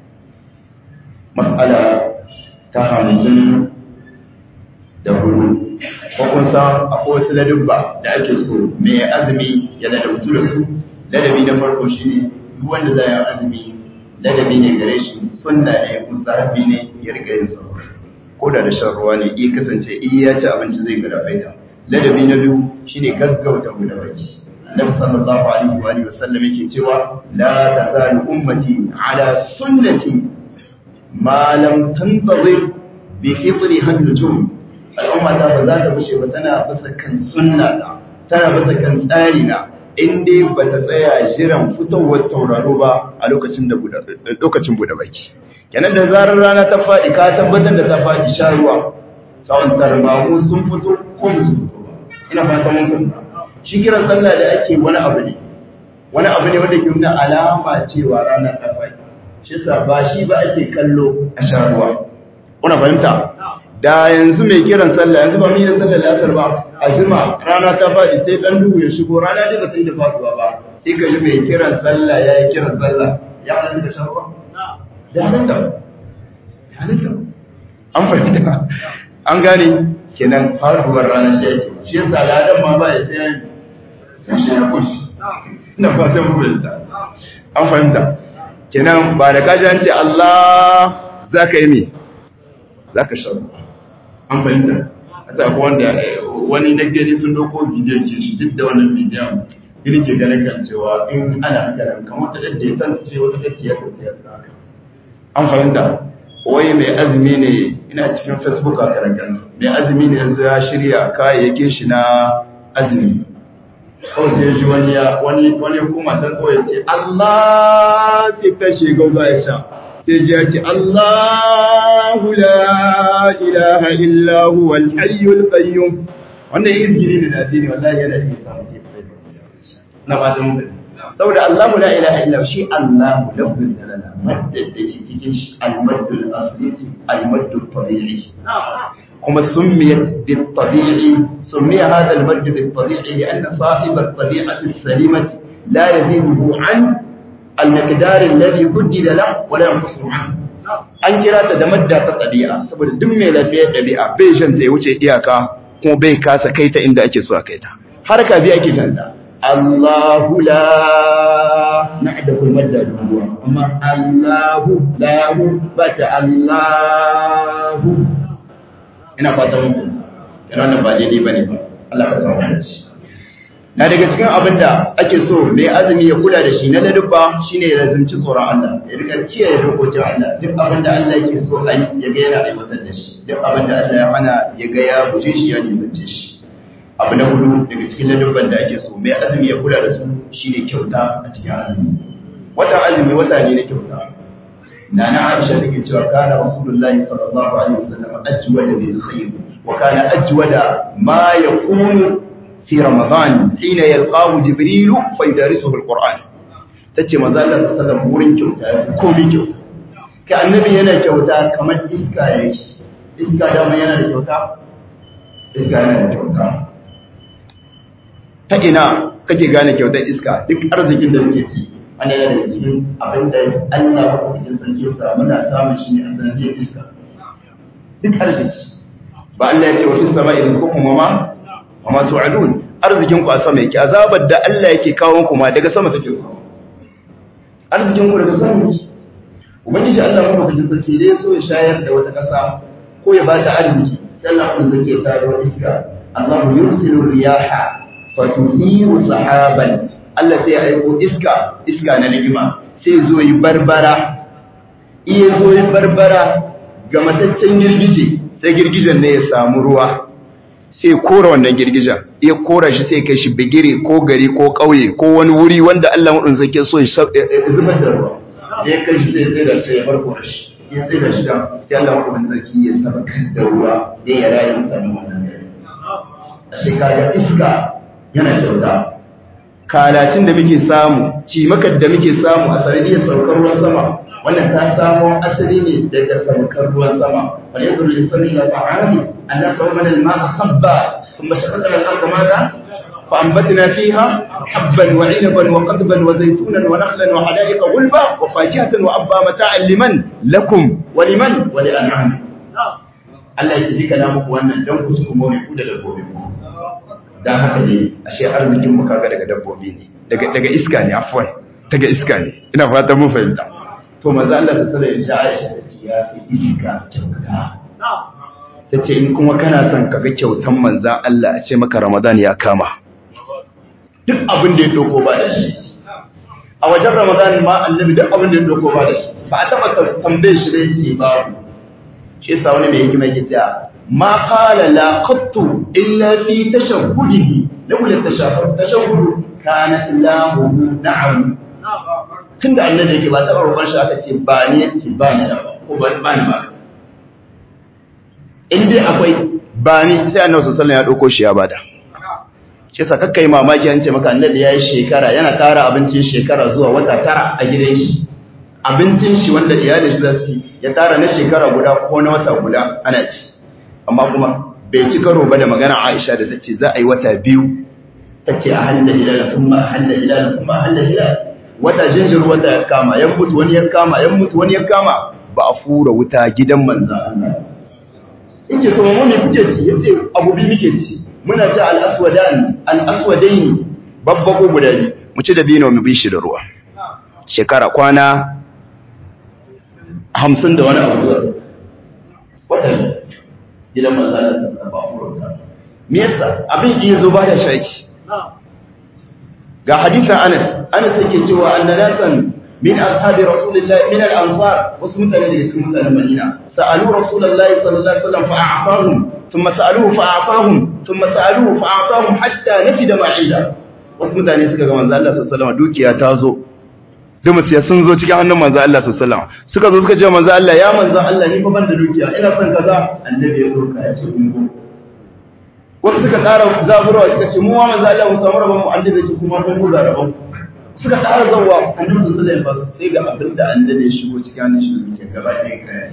mas'ala ta hamsin da hudu ko kun san akwai wasu ladubba da ake so mai azumi ya ladabtu da su ladabi na farko shine duk wanda zai yi azumi ladabi ne gare shi sunna ne mustahabi ne ya riga yin sa ko da da shan ruwa ne iya kasance iya ya ci abinci zai gada baita ladabi na biyu shine gaggauta guda baki Nabi sallallahu alaihi wa alihi wasallam yake cewa la tazalu ummati ala sunnati ma lam tantazir bi fitriha an-nujum al'umma ta ba za ta bushe ba tana bisa kan sunna ta tana bisa kan tsari na in dai ba ta tsaya jiran fitowar tauraro ba a lokacin da lokacin bude baki kenan da zarar rana ta faɗi ka tabbatar da ta faɗi sha ruwa sawon tarmamu sun fito ko ba su fito ba ina fata mun kuma shi kiran sallah da ake wani abu ne wani abu ne wanda ke nuna alama cewa rana ta faɗi shi yasa ba shi ba ake kallo a sha ruwa kuna fahimta da yanzu mai kiran sallah yanzu ba mu yi sallah da asar ba a jima rana ta faɗi sai dan duhu ya shigo rana dai ba ta yi da faɗuwa ba sai ka ji mai kiran sallah ya yi kiran sallah ya halatta da shan ruwa da halatta ya halatta an fahimta an gane kenan faruwar ranar shi ake shi yasa ladan ma ba ya sai ya shi ya kushi ina fatan mu fahimta an fahimta kenan ba da kaji an ce Allah za ka yi me za ka shan ruwa an fahimta a ta ko wanda wani na gani sun dauko bidiyon ke shi duk da wannan bidiyon irin ke ganin kan cewa in ana haka kamar ta dadda ya tantance wata dadda ya tantance ta haka an fahimta wai mai azumi ne ina cikin facebook a karankan mai azumi ne yanzu ya shirya kayayyakin shi na azumi kawai sai shi wani ya wani wani kuma ta kawai ce Allah ki kashe gauza ya sha sai ji ya ce Allahu la ilaha illa huwa al-hayyul qayyum wannan yin gini ne da addini wallahi yana yi samu ke na ba da mutum saboda Allahu la ilaha illa shi Allahu lafzul jalala madda da ke cikin shi al-maddul asli al-maddul tabi'i kuma summiyat bil tabi'i summiya hadha al-madd bil tabi'i lianna sahib at-tabi'ati as-salimati la yazidu an al-miqdar alladhi huddida lahu wa la yanqusu anhu an kira ta da madda ta tabi'a saboda duk mai lafiyar dabi'a bai shan ta ya wuce iyaka kuma bai kasa kai ta inda ake so a kai ta harka bi ake janta Allahu la na'da kul madda duwa amma Allahu lahu bata Allahu ina fata muku yana nan ba daidai bane ba Allah ka samu hanci na daga cikin abin da ake so mai azumi ya kula da shi na ladubba shine ya lazimci tsoron Allah ya rika kiyaye dokokin Allah duk abin da Allah yake so a yi ya ga yana aiwatar da shi duk abin da Allah ya hana ya ga ya guje shi ya nisance shi abu na hudu daga cikin ladubban da ake so mai azumi ya kula da su shine kyauta a cikin azumi watan azumi wata ne na kyauta na na Aisha take cewa kana Rasulullahi sallallahu alaihi wasallam ajwada bil khair wa kana ajwada ma yakunu في رمضان حين يلقاه جبريل فيدارسه القرآن tace manzo Allah sallallahu alaihi wasallam wurin kyauta komai kyauta ka annabi yana kyauta kamar iska yake iska da mai yana da kyauta iska yana da kyauta ta ina kake gane kyautar iska duk arzikin da muke ci ana yana da cikin abin da Allah ko cikin sarki sa muna samun shi ne a sanadiyar iska duk arziki ba Allah ya ce wa fis sama'i rizqukum wa ma wa ma tu'adun arzikin ku a sama yake azabar da Allah yake kawo ku ma daga sama take zuwa arzikin ku daga sama yake ubangiji Allah mu baka sarki dai so ya shayar da wata kasa ko ya bata arziki sai Allah kun zake taro iska Allah yursilu riyaha fatuthiru sahaban Allah sai ya aiko iska iska na ni'ima sai zo yi barbara iya zo yi barbara ga mataccen girgije sai girgijen ne ya samu ruwa sai kora wannan girgijen ya kora shi sai kai shi bigire ko gari ko ƙauye ko wani wuri wanda Allah maɗin zai ke so ya zubar da ruwa ya kai shi sai sai da shi ya farko da shi ya sai da shi sai Allah maɗin zaki ya saba da ruwa ya ya rayu mutane wannan gari a shekara iska yana kyauta kalacin da muke samu cimakar da muke samu a sanadiyar saukar ruwan sama wannan ta samo asali ne daga saukar ruwan sama wal yadru lil sami ila ta'ami anna sawman al ma'a sabba thumma shaqaqna al arda madha فأنبتنا فيها حبا وعنبا وقضبا وزيتونا ونخلا وحدائق غلبا وفاكهة وأبا متاعا لمن لكم ولمن ولأنعام Allah ya ce na muku wannan don ku ci kuma ku da dabbobi ku dan haka ne ashe arzikin mu kaga daga dabbobi ne daga daga iska ne afwan daga iska ne ina fata mun fahimta to manzo Allah ta sallallahu alaihi Aisha ta ce ya fi iska kyauta ta ce in kuma kana son kaga kyautan manzan Allah a ce maka Ramadan ya kama duk abin da ya doko ba da shi a wajen Ramadan ma annabi duk abin da ya doko ba da shi ba a taba tambaye shi da yake babu shi yasa wani mai hikima yake cewa ma qala la qattu illa fi tashahhudihi laula tashahhud tashahhud kana lahu na'am tunda annabi yake ba taba roƙon shi aka ce ba ni yace ba ni da ko ba ba ni ba in dai akwai ba ni sai annabi sallallahu alaihi wasallam ya dauko shi ya bada shi yasa kakkai mamaki an ce maka annabi yayi shekara yana tara abincin shekara zuwa wata tara a gidan shi abincin shi wanda iyalin shi zasu ya tara na shekara guda ko na wata guda ana ci amma kuma bai ci karo ba da magana Aisha da tace za a yi wata biyu tace a halal hilal thumma halal hilal thumma halal hilal wata jinjir wata ya kama yan mutu wani ya kama yan mutu wani ya kama ba a fura wuta gidan manzo Allah yace to mu ne kuke ci yace abu bi muke ci muna ci al-aswadan al-aswadain babbago guda biyu mu ci da bino mu bi shi da ruwa shekara kwana hamsin da wani abu zuwa watan gidan manzana sun ba furauta me yasa abin iya zo ba da shaki ga hadisin anas anas yake cewa annanasan min ashabi rasulillahi min al-ansar wasu mutane daga cikin mutanen madina sa'alu rasulullahi sallallahu alaihi wasallam fa a'tahum thumma sa'aluhu fa a'tahum thumma sa'aluhu fa a'tahum hatta nafida ma'ida wasu mutane suka ga manzo Allah sallallahu alaihi wasallam dukiya ta zo da musiya sun zo cikin hannun manzo Allah sallallahu alaihi wasallam suka zo suka ce manzo Allah ya manzo Allah ni fa ban da dukiya ina son kaza annabi ya doka ya ce ungo wasu suka ƙara zaburawa suka ce mu wa manzo Allah mu samu rabon mu annabi ce kuma kun guda rabon suka ƙara zawa annabi sallallahu alaihi wasallam sai ga abin da annabi ya shigo cikin hannun shi dukiya gaba ɗaya kai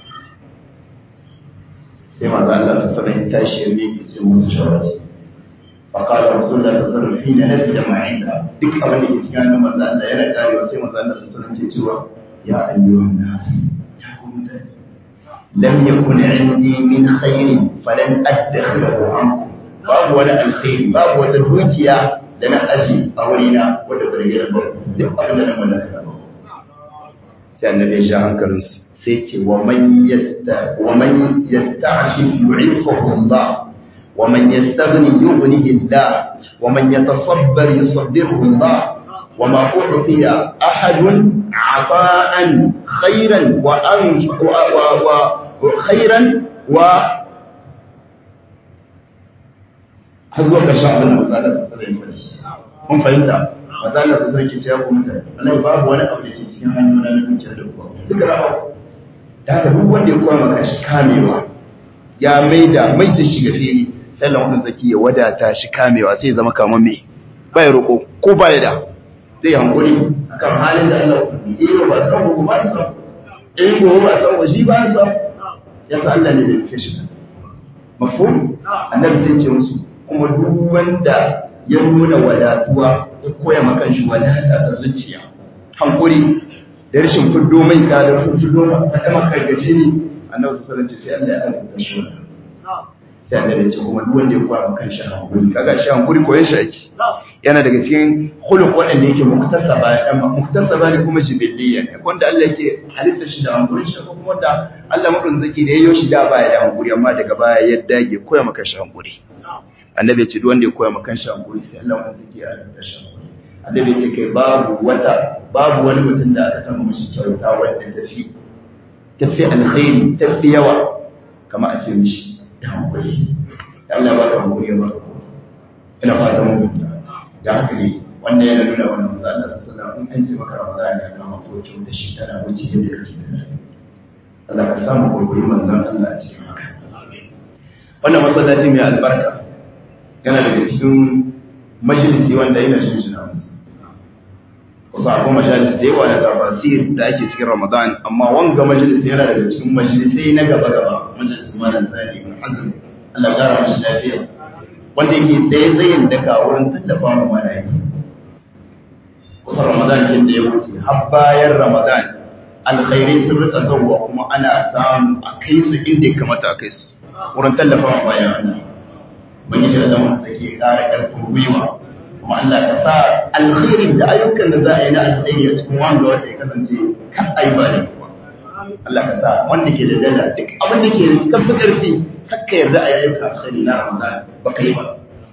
sai manzo Allah sallallahu alaihi wasallam ya tashi ya miƙe sai musu shawara فقال رسول الله صلى الله عليه وسلم حين نزل ما عنده duk abin da ke cikin hannun manzo Allah yana karewa sai manzo Allah sallallahu alaihi wasallam ke cewa ya ayyuhan nas ya ku mutane lam yakun indi min khairin falan adkhilahu ankum babu wani alkhairi babu wata dukiya da na aji a wurina wanda ba rage ba duk abin da na mallaka ba sai annabi ya sha hankalinsu sai ce wa man yasta wa man yasta'shif yu'iffahu Allah ومن يستغني يغنيه الله ومن يتصبر يصبره الله وما أعطي أحد عطاء خيرا وأنف وخيرا و هذا كشاء من مزالة سترين kun fahimta mazala su sarki ce ya kuma mutane wannan babu wani abu da ke cikin hanyoyi na dukiya da kuwa duka ra'a da haka duk wanda ya koya maka shi kamewa ya maida maida shi ga fili sallan wannan zaki ya wadata shi kamewa sai zama kamar me bai roko ko bai da zai hankuri akan halin da Allah ya yi ba san ko ba san in ko ba san ko shi ba san ya san Allah ne da yake shi mafhum annabi sai ce musu kuma duk wanda ya nuna wadatuwa ya koya maka shi wadata ta zuciya hankuri da rashin fuddo mai ka da fuddo maka maka gaje ne annabi sallallahu alaihi wasallam sai Allah ya azurta shi sai annabi ce kuma duk wanda ya koya kan shi hankuri kaga shi hankuri koyon shi ake yana daga cikin khuluq wanda yake muktasaba amma muktasaba ne kuma jibilliya ne wanda Allah yake halitta shi da hankuri shi kuma wanda Allah madun zaki da yayyo shi da baya da hankuri amma daga baya ya dage koya maka shi hankuri annabi ya ce duk wanda ya koya maka shi hankuri sai Allah madun zaki ya halitta shi annabi ya ce kai babu wata babu wani mutum da aka taba mishi kyauta wanda tafi tafi alkhairi tafi yawa kama a ce mishi da hankali Allah ba ka hankali ba ina fata mu da haka ne wannan yana nuna wannan manzo Allah sallallahu alaihi wasallam in an ce maka Ramadan ya kama ko da shi tana wuce yadda kake tunani Allah ka samu gurguri manzon Allah a cikin haka wannan masallaci mai albarka yana daga cikin majalisi wanda yana shin shi wasu akwai majalis da yawa na tafasir da ake cikin ramadan amma wanga majalis yana daga cikin majalisai na gaba gaba majalis malam sani ibn hazm Allah ya kara mashi lafiya wanda yake tsaye tsayin daka wurin tallafa mu marayi wasu ramadan kin da ya wuce har bayan ramadan alkhairai sun rika zauwa kuma ana samu a kai su inda ya kamata a kai su wurin tallafa mu bayan Allah ubangiji da zama sake kara karfin gwiwa kuma Allah ka sa alkhairin da ayyukan da za a yi na alkhairi a cikin wanda wanda ya kasance kan ayi ba da kuwa Allah ka sa wanda ke da dala duk abin da ke kafa karfi kakka yarda a yi ayyukan alkhairi na Ramadan ba kai ba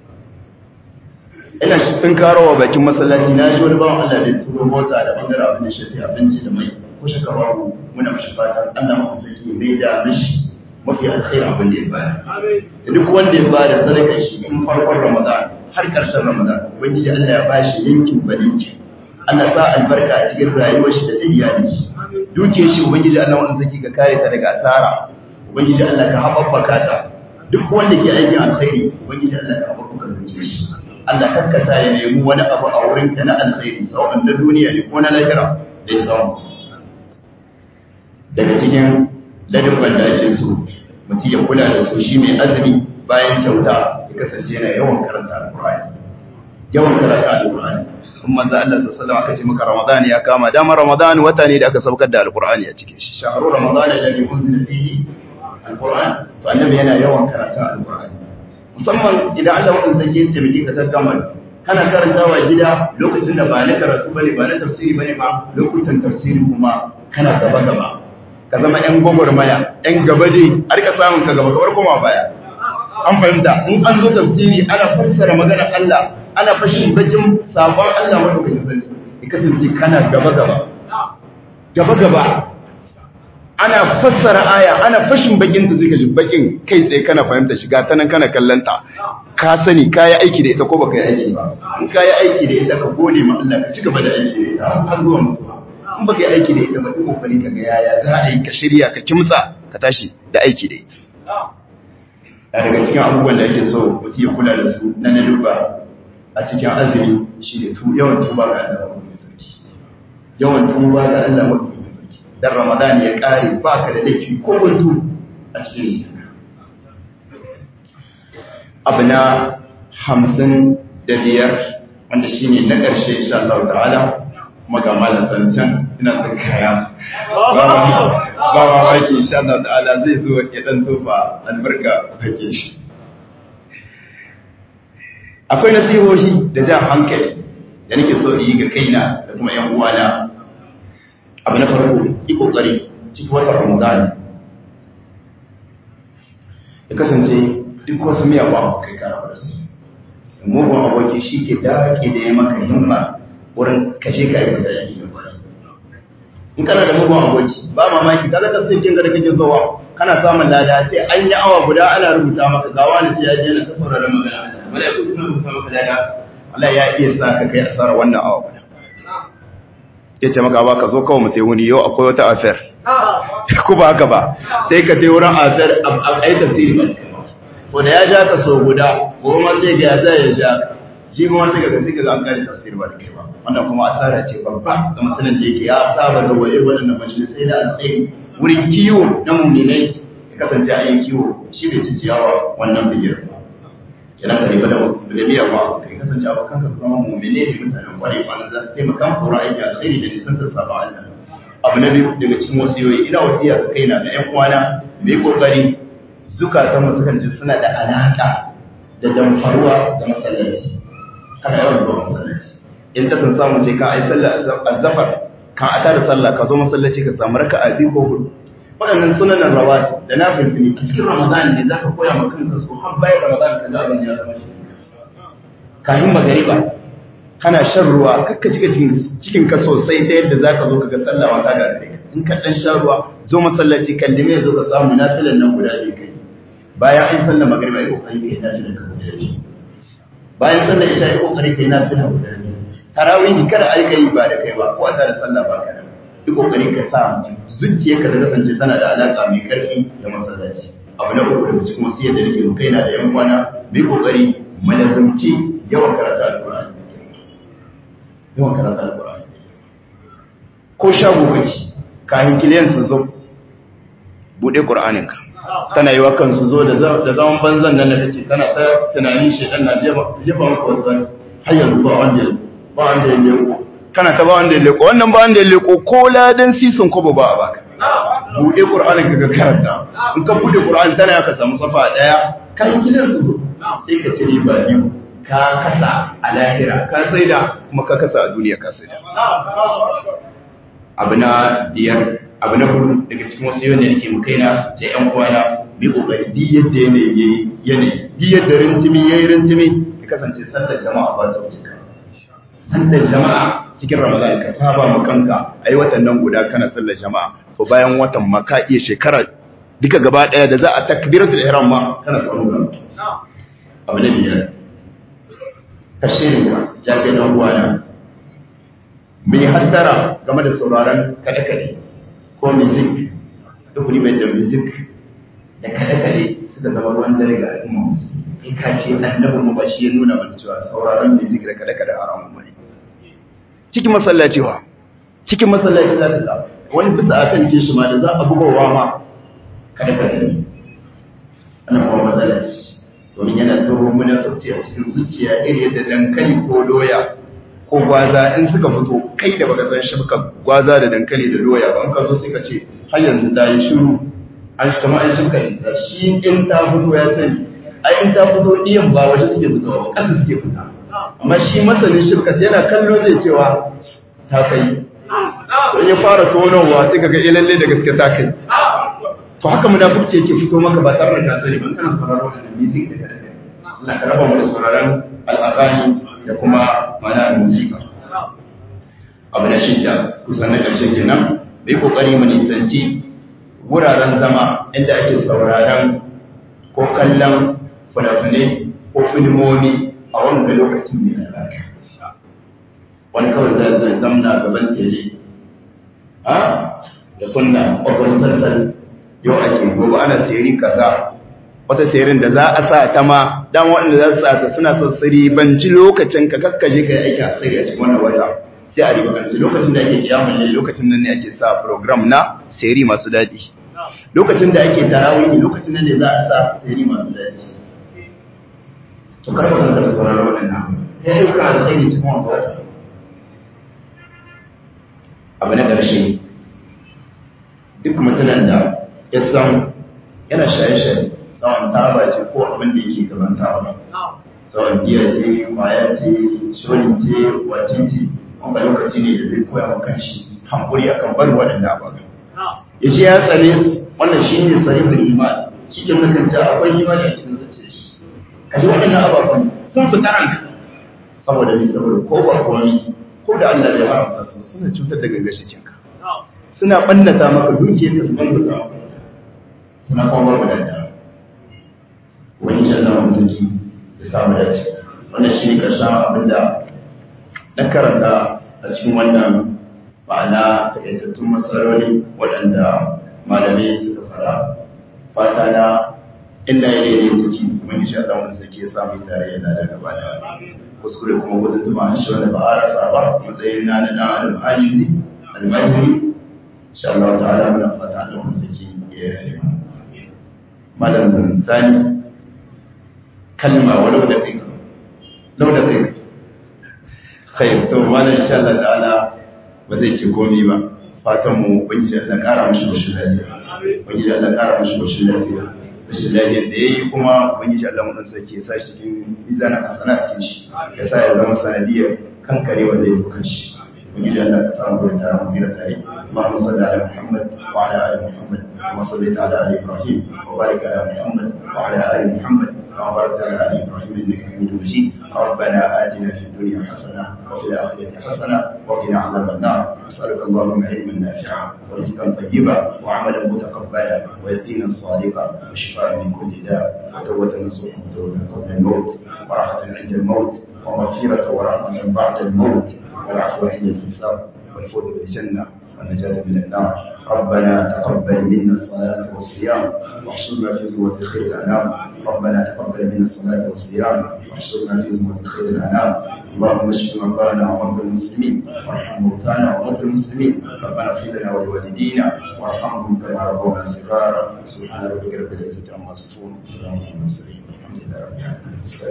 ina shi tun karowa bakin masallaci na shi wani bawan Allah da ya turo mota da bangaren abin da shafi abinci da mai ko shaka babu muna mashi fatan Allah mafi sarki mai da mishi mafi alkhairin abin da ya bayar da duk wanda ya bada sadakar shi in farkon Ramadan har ƙarshen Ramadan ubangiji Allah ya bashi yankin balinki Allah sa albarka a cikin rayuwar shi da ta iyalin shi duke shi ubangiji Allah wanda saki ka kare ta daga asara ubangiji Allah ka haɓaɓɓaka ta duk wanda ke aikin alkhairi ubangiji Allah ka haɓaɓɓaka dukiyar shi Allah kakkasa ya nemi wani abu a wurin ka na alkhairi sau'an da duniya ne ko na lahira da ya samu daga cikin ladabban da ake so mutum ya kula da su shi mai azumi bayan kyauta ya kasance yana yawan karanta alkur'ani yawan karanta alkur'ani in manzo Allah sallallahu alaihi aka ce maka ramadan ya kama dama ramadan wata ne da aka saukar da alkur'ani a cikin shi shahru ramadan alladhi unzila fihi alkur'an to annabi yana yawan karanta alkur'ani musamman idan Allah wannan sake ya tabbaki ka gaggamar kana karantawa gida lokacin da ba na karatu bane ba na tafsiri bane ba lokutan tafsiri kuma kana gaba gaba ka zama ‘yan gwagwarmaya, ‘yan gaba dai, a rika samun ka gaba kawar koma baya. An fahimta, in an zo tafsiri ana fassara maganar Allah, ana fashin bakin sabon Allah madaukakin sarki, ya kasance kana gaba gaba. Gaba gaba. Ana fassara aya, ana fashin bakin ta suka shi bakin kai tsaye kana fahimta shiga ta nan kana kallanta. Ka sani ka yi aiki da ita ko baka yi aiki ba. In ka yi aiki da ita ka gode ma Allah ka ci gaba da aiki da ita har zuwa mutuwa. in baka yi aiki da ita ba duk kokari ka ga yaya za a yi ka shirya ka kimtsa ka tashi da aiki da ita a daga cikin abubuwan da ake so mutum ya kula da su na naduba a cikin azumi shi ne tu yawan tuba ga Allah mai sarki yawan tuba ga Allah mai sarki dan Ramadan ya kare baka da laifi ko guntu a cikin abu na hamsin da biyar wanda shine na ƙarshe insha Allah ta'ala kuma ga malam sancan ina son kaya ba ma maki insha Allah ta'ala zai zo ya dan tofa albarka kake shi akwai nasihohi da jan hankali da nake so yi ga kaina da kuma yan uwana abu na farko yi kokari cikin watan Ramadan ya kasance duk wasu miyawa kai kara da su mugun aboki shi ke daƙe da ya maka himma wurin kashe ka yi da yake da kwarai in kana da mugun aboki ba mamaki kaga tafsirin da kake zuwa kana samun lada sai an yi awa guda ana rubuta maka ga wani sai ya je na ta saurara magana malaiku suna rubuta maka lada Allah ya iya sa ka kai asara wannan awa guda ya ce maka ba ka zo kawai mutai wuni yau akwai wata affair ku ba haka ba sai ka je wurin affair a yi tafsiri ba to da ya ja ka so guda goma sai ga ya zai ya ja shi ma wata gaga sai ga an kare tafsir ba da kai ba wannan kuma asara ce babba ga mutanen da yake ya saba da waye waɗannan majalisai da alƙairi wurin kiwo na muminai ya kasance a yin kiwo shi bai ci ciyawa wannan bigir ba kenan ka riba da da biya ba kai kasance a bakan ka zama muminai da mutanen kwarai ba za su taimaka ku aiki alƙairi da nisan ta saba Allah abu na biyu daga cikin wasiyoyi ina wasiya ga kaina da ƴan uwana mai kokari zukatanmu sukan ji suna da alaƙa da damfaruwa da masallaci kana yawan zuwa masallaci in ta san samu ce ka ai sallah azzafar ka ata da sallah ka zo masallaci ka samu raka'a biyu ko hudu waɗannan sunanan rawati da na filfili a cikin ramadan ne za ka koya ma kanka su har bayan ramadan ka zaɓa ya zama shi kafin magariba kana shan ruwa kakka cika cikin ka sosai ta yadda za ka zo ka ga sallah wata ga gare in ka ɗan sha ruwa zo masallaci kallime zo ka samu nafilan nan guda biyu kai bayan an sallah magariba ya kokari ka yi nafilan ka guda biyu bayan sallar isha yi kokari kai na suna guda ne tarawih kada ai kai ba da kai ba ko a tare sallah ba kana yi kokari ka sa zuciyarka da kasance tana da alaka mai karfi da masallaci abu na uku daga cikin wasiyar da nake kai na da yan kwana mai kokari malazumci yawan karatu alqur'ani yawan karatu alqur'ani ko shago kake kafin kiliyan su zo bude qur'anin ka kana yi wa kansu zo da zaman banzan nan da kake kana ta tunanin shi dan na jefa maka wasu har yanzu ba wanda ya ba wanda ya leko kana ta ba wanda ya leko wannan ba wanda ya leko ko ladan sisin ko ba a baka bude qur'anin ka ga karanta in ka bude qur'ani tana ka samu safa daya kan kilan su zo sai ka cire ba biyu ka kasa a lahira ka saida kuma ka kasa a duniya ka saida abu na biyar abu na hudu daga cikin wasu yau ne da ke mu kaina sai yan kwana bi kokari di yadda yanayi yayi yanayi di yadda rintimi yayi rintimi ya kasance sallar jama'a ba ta wuce sallar jama'a cikin ramadan ka saba ma kanka ai watan nan guda kana sallar jama'a to bayan watan ma ka iya shekara duka gaba daya da za a takbiratul ihram ma kana samu abu na biyar ka shirya jafe dan uwana mai hattara game da sauraron kaɗe-kaɗe ko music duk mai da music da kaɗe-kaɗe suka zama ruwan dare ga al'umma kai ka ce annabi mu ba shi ya nuna mana cewa sauraron music da kaɗe-kaɗe haramun bane cikin masallaci wa cikin masallaci za ka wani bisa a kan kishi ma da za a bugowa ma kaɗe-kaɗe ne ana kuma masallaci domin yana tsoro muna tauce a cikin zuciya iri yadda dankali ko doya ko gwaza in suka fito kai da baka san shibka gwaza da dankali da doya ba in ka so sai ka ce har yanzu ta yi shiru an shi kama an shibka isa shi in ta fito ya sani ai in ta fito ɗiyan ba waje suke fitowa ba ƙasa suke fita amma shi masanin shibka yana kallo zai cewa ta kai in ya fara tonowa sai ka ga ilalle da gaske ta kai to haka munafurci yake fito maka ba tare da ka sani ban kana sauraro da music da kada Allah ka raba mu da sauraron al'aqani da kuma mana musika abu na shidda kusan na ƙarshe kenan bai kokari mu nisanci wuraren zama inda ake sauraron ko kallon fina-finai ko filmomi a wanga lokacin mai albarka wani kawai zai zai zamna gaban tele a da kunna ƙwaƙwar sassan yau ake gobe ana sayari kaza wata sayarin da za a sa ta ma dan waɗanda za su sa ta suna sassari banci lokacin ka kakkaje ka yi aiki a tsari a cikin wannan wata sai a ribakanci lokacin da ake kiyamun ne lokacin nan ne ake sa program na sayari masu daɗi lokacin da ake tarawih lokacin nan ne za a sa sayari masu daɗi to karfa zan taɓa sauraron waɗannan ya yi ka da tsaye cikin wannan wata abu na ƙarshe duk mutumin da ya san yana shaye-shaye sawan taba ce ko abin da yake gaban taba sawan giya ce kwaya ce shorin ce wace ce wanda lokaci ne da zai koya wa kanshi hankuri akan barin waɗanda ababen ya ce ya tsare su wannan shi ne sarifin imani shi ke mutum ce akwai imani a cikin zuciya shi ka ji waɗannan ababen sun fi ranka saboda ni saboda ko ba komai ko da Allah ya haramta su suna cutar da gangar shikinka suna ɓannata maka dukiyar da su ɓannata maka suna kuma wadanda wani shi Allah mutunci da samu dace wannan shi ne ƙarshen abin da na karanta a cikin wannan ma'ana takaitattun matsaloli waɗanda malamai suka fara fata na inda ya yi ciki wani shi Allah mutunci ya samu tare yana da gaba da kuskure kuma wata tuma shi wanda ba a rasa ba matsayin na na ɗan al'ajizi almajiri insha Allah ta'ala muna fata Allah mutunci ya yi malam zani kalma walau da kai lau da kai kai to malam insha Allah ta'ala ba zai ce komai ba fatan mu ubangiji Allah kara mishi bashi lafiya ubangiji Allah kara mishi bashi lafiya bashi lafiya da yayi kuma ubangiji Allah mu dan sake ya sa shi cikin mizanin hasanatin shi ya sa ya zama sanadiyar kankare wanda ya bukan shi ubangiji Allah ka samu da tare mu tsira tare Allahumma salli ala Muhammad wa ala ali Muhammad كما صليت على ال ابراهيم وبارك على محمد وعلى ال محمد كما باركت على ال ابراهيم انك حميد مجيد ربنا اتنا في الدنيا حسنه وفي الاخره حسنه وقنا عذاب النار نسالك اللهم علما نافعا ورزقا طيبا وعملا متقبلا ويقينا صادقا وشفاء من كل داء وتوبه نصوحا وتوبه قبل الموت وراحه عند الموت ومغفره ورحمه بعد الموت والعفو عند الحساب والفوز بالجنه والنجاة من النار ربنا تقبل منا الصلاة والصيام واحشرنا في زمرة خير الأنام ربنا تقبل منا الصلاة والصيام واحشرنا في زمرة خير الأنام اللهم اشف مرضانا ومرضى المسلمين وارحم موتانا وموتى المسلمين ربنا اغفر لنا ولوالدينا وارحمهم كما ربونا صغارا سبحان ربك رب العزة عما يصفون وسلام على المرسلين الحمد لله رب العالمين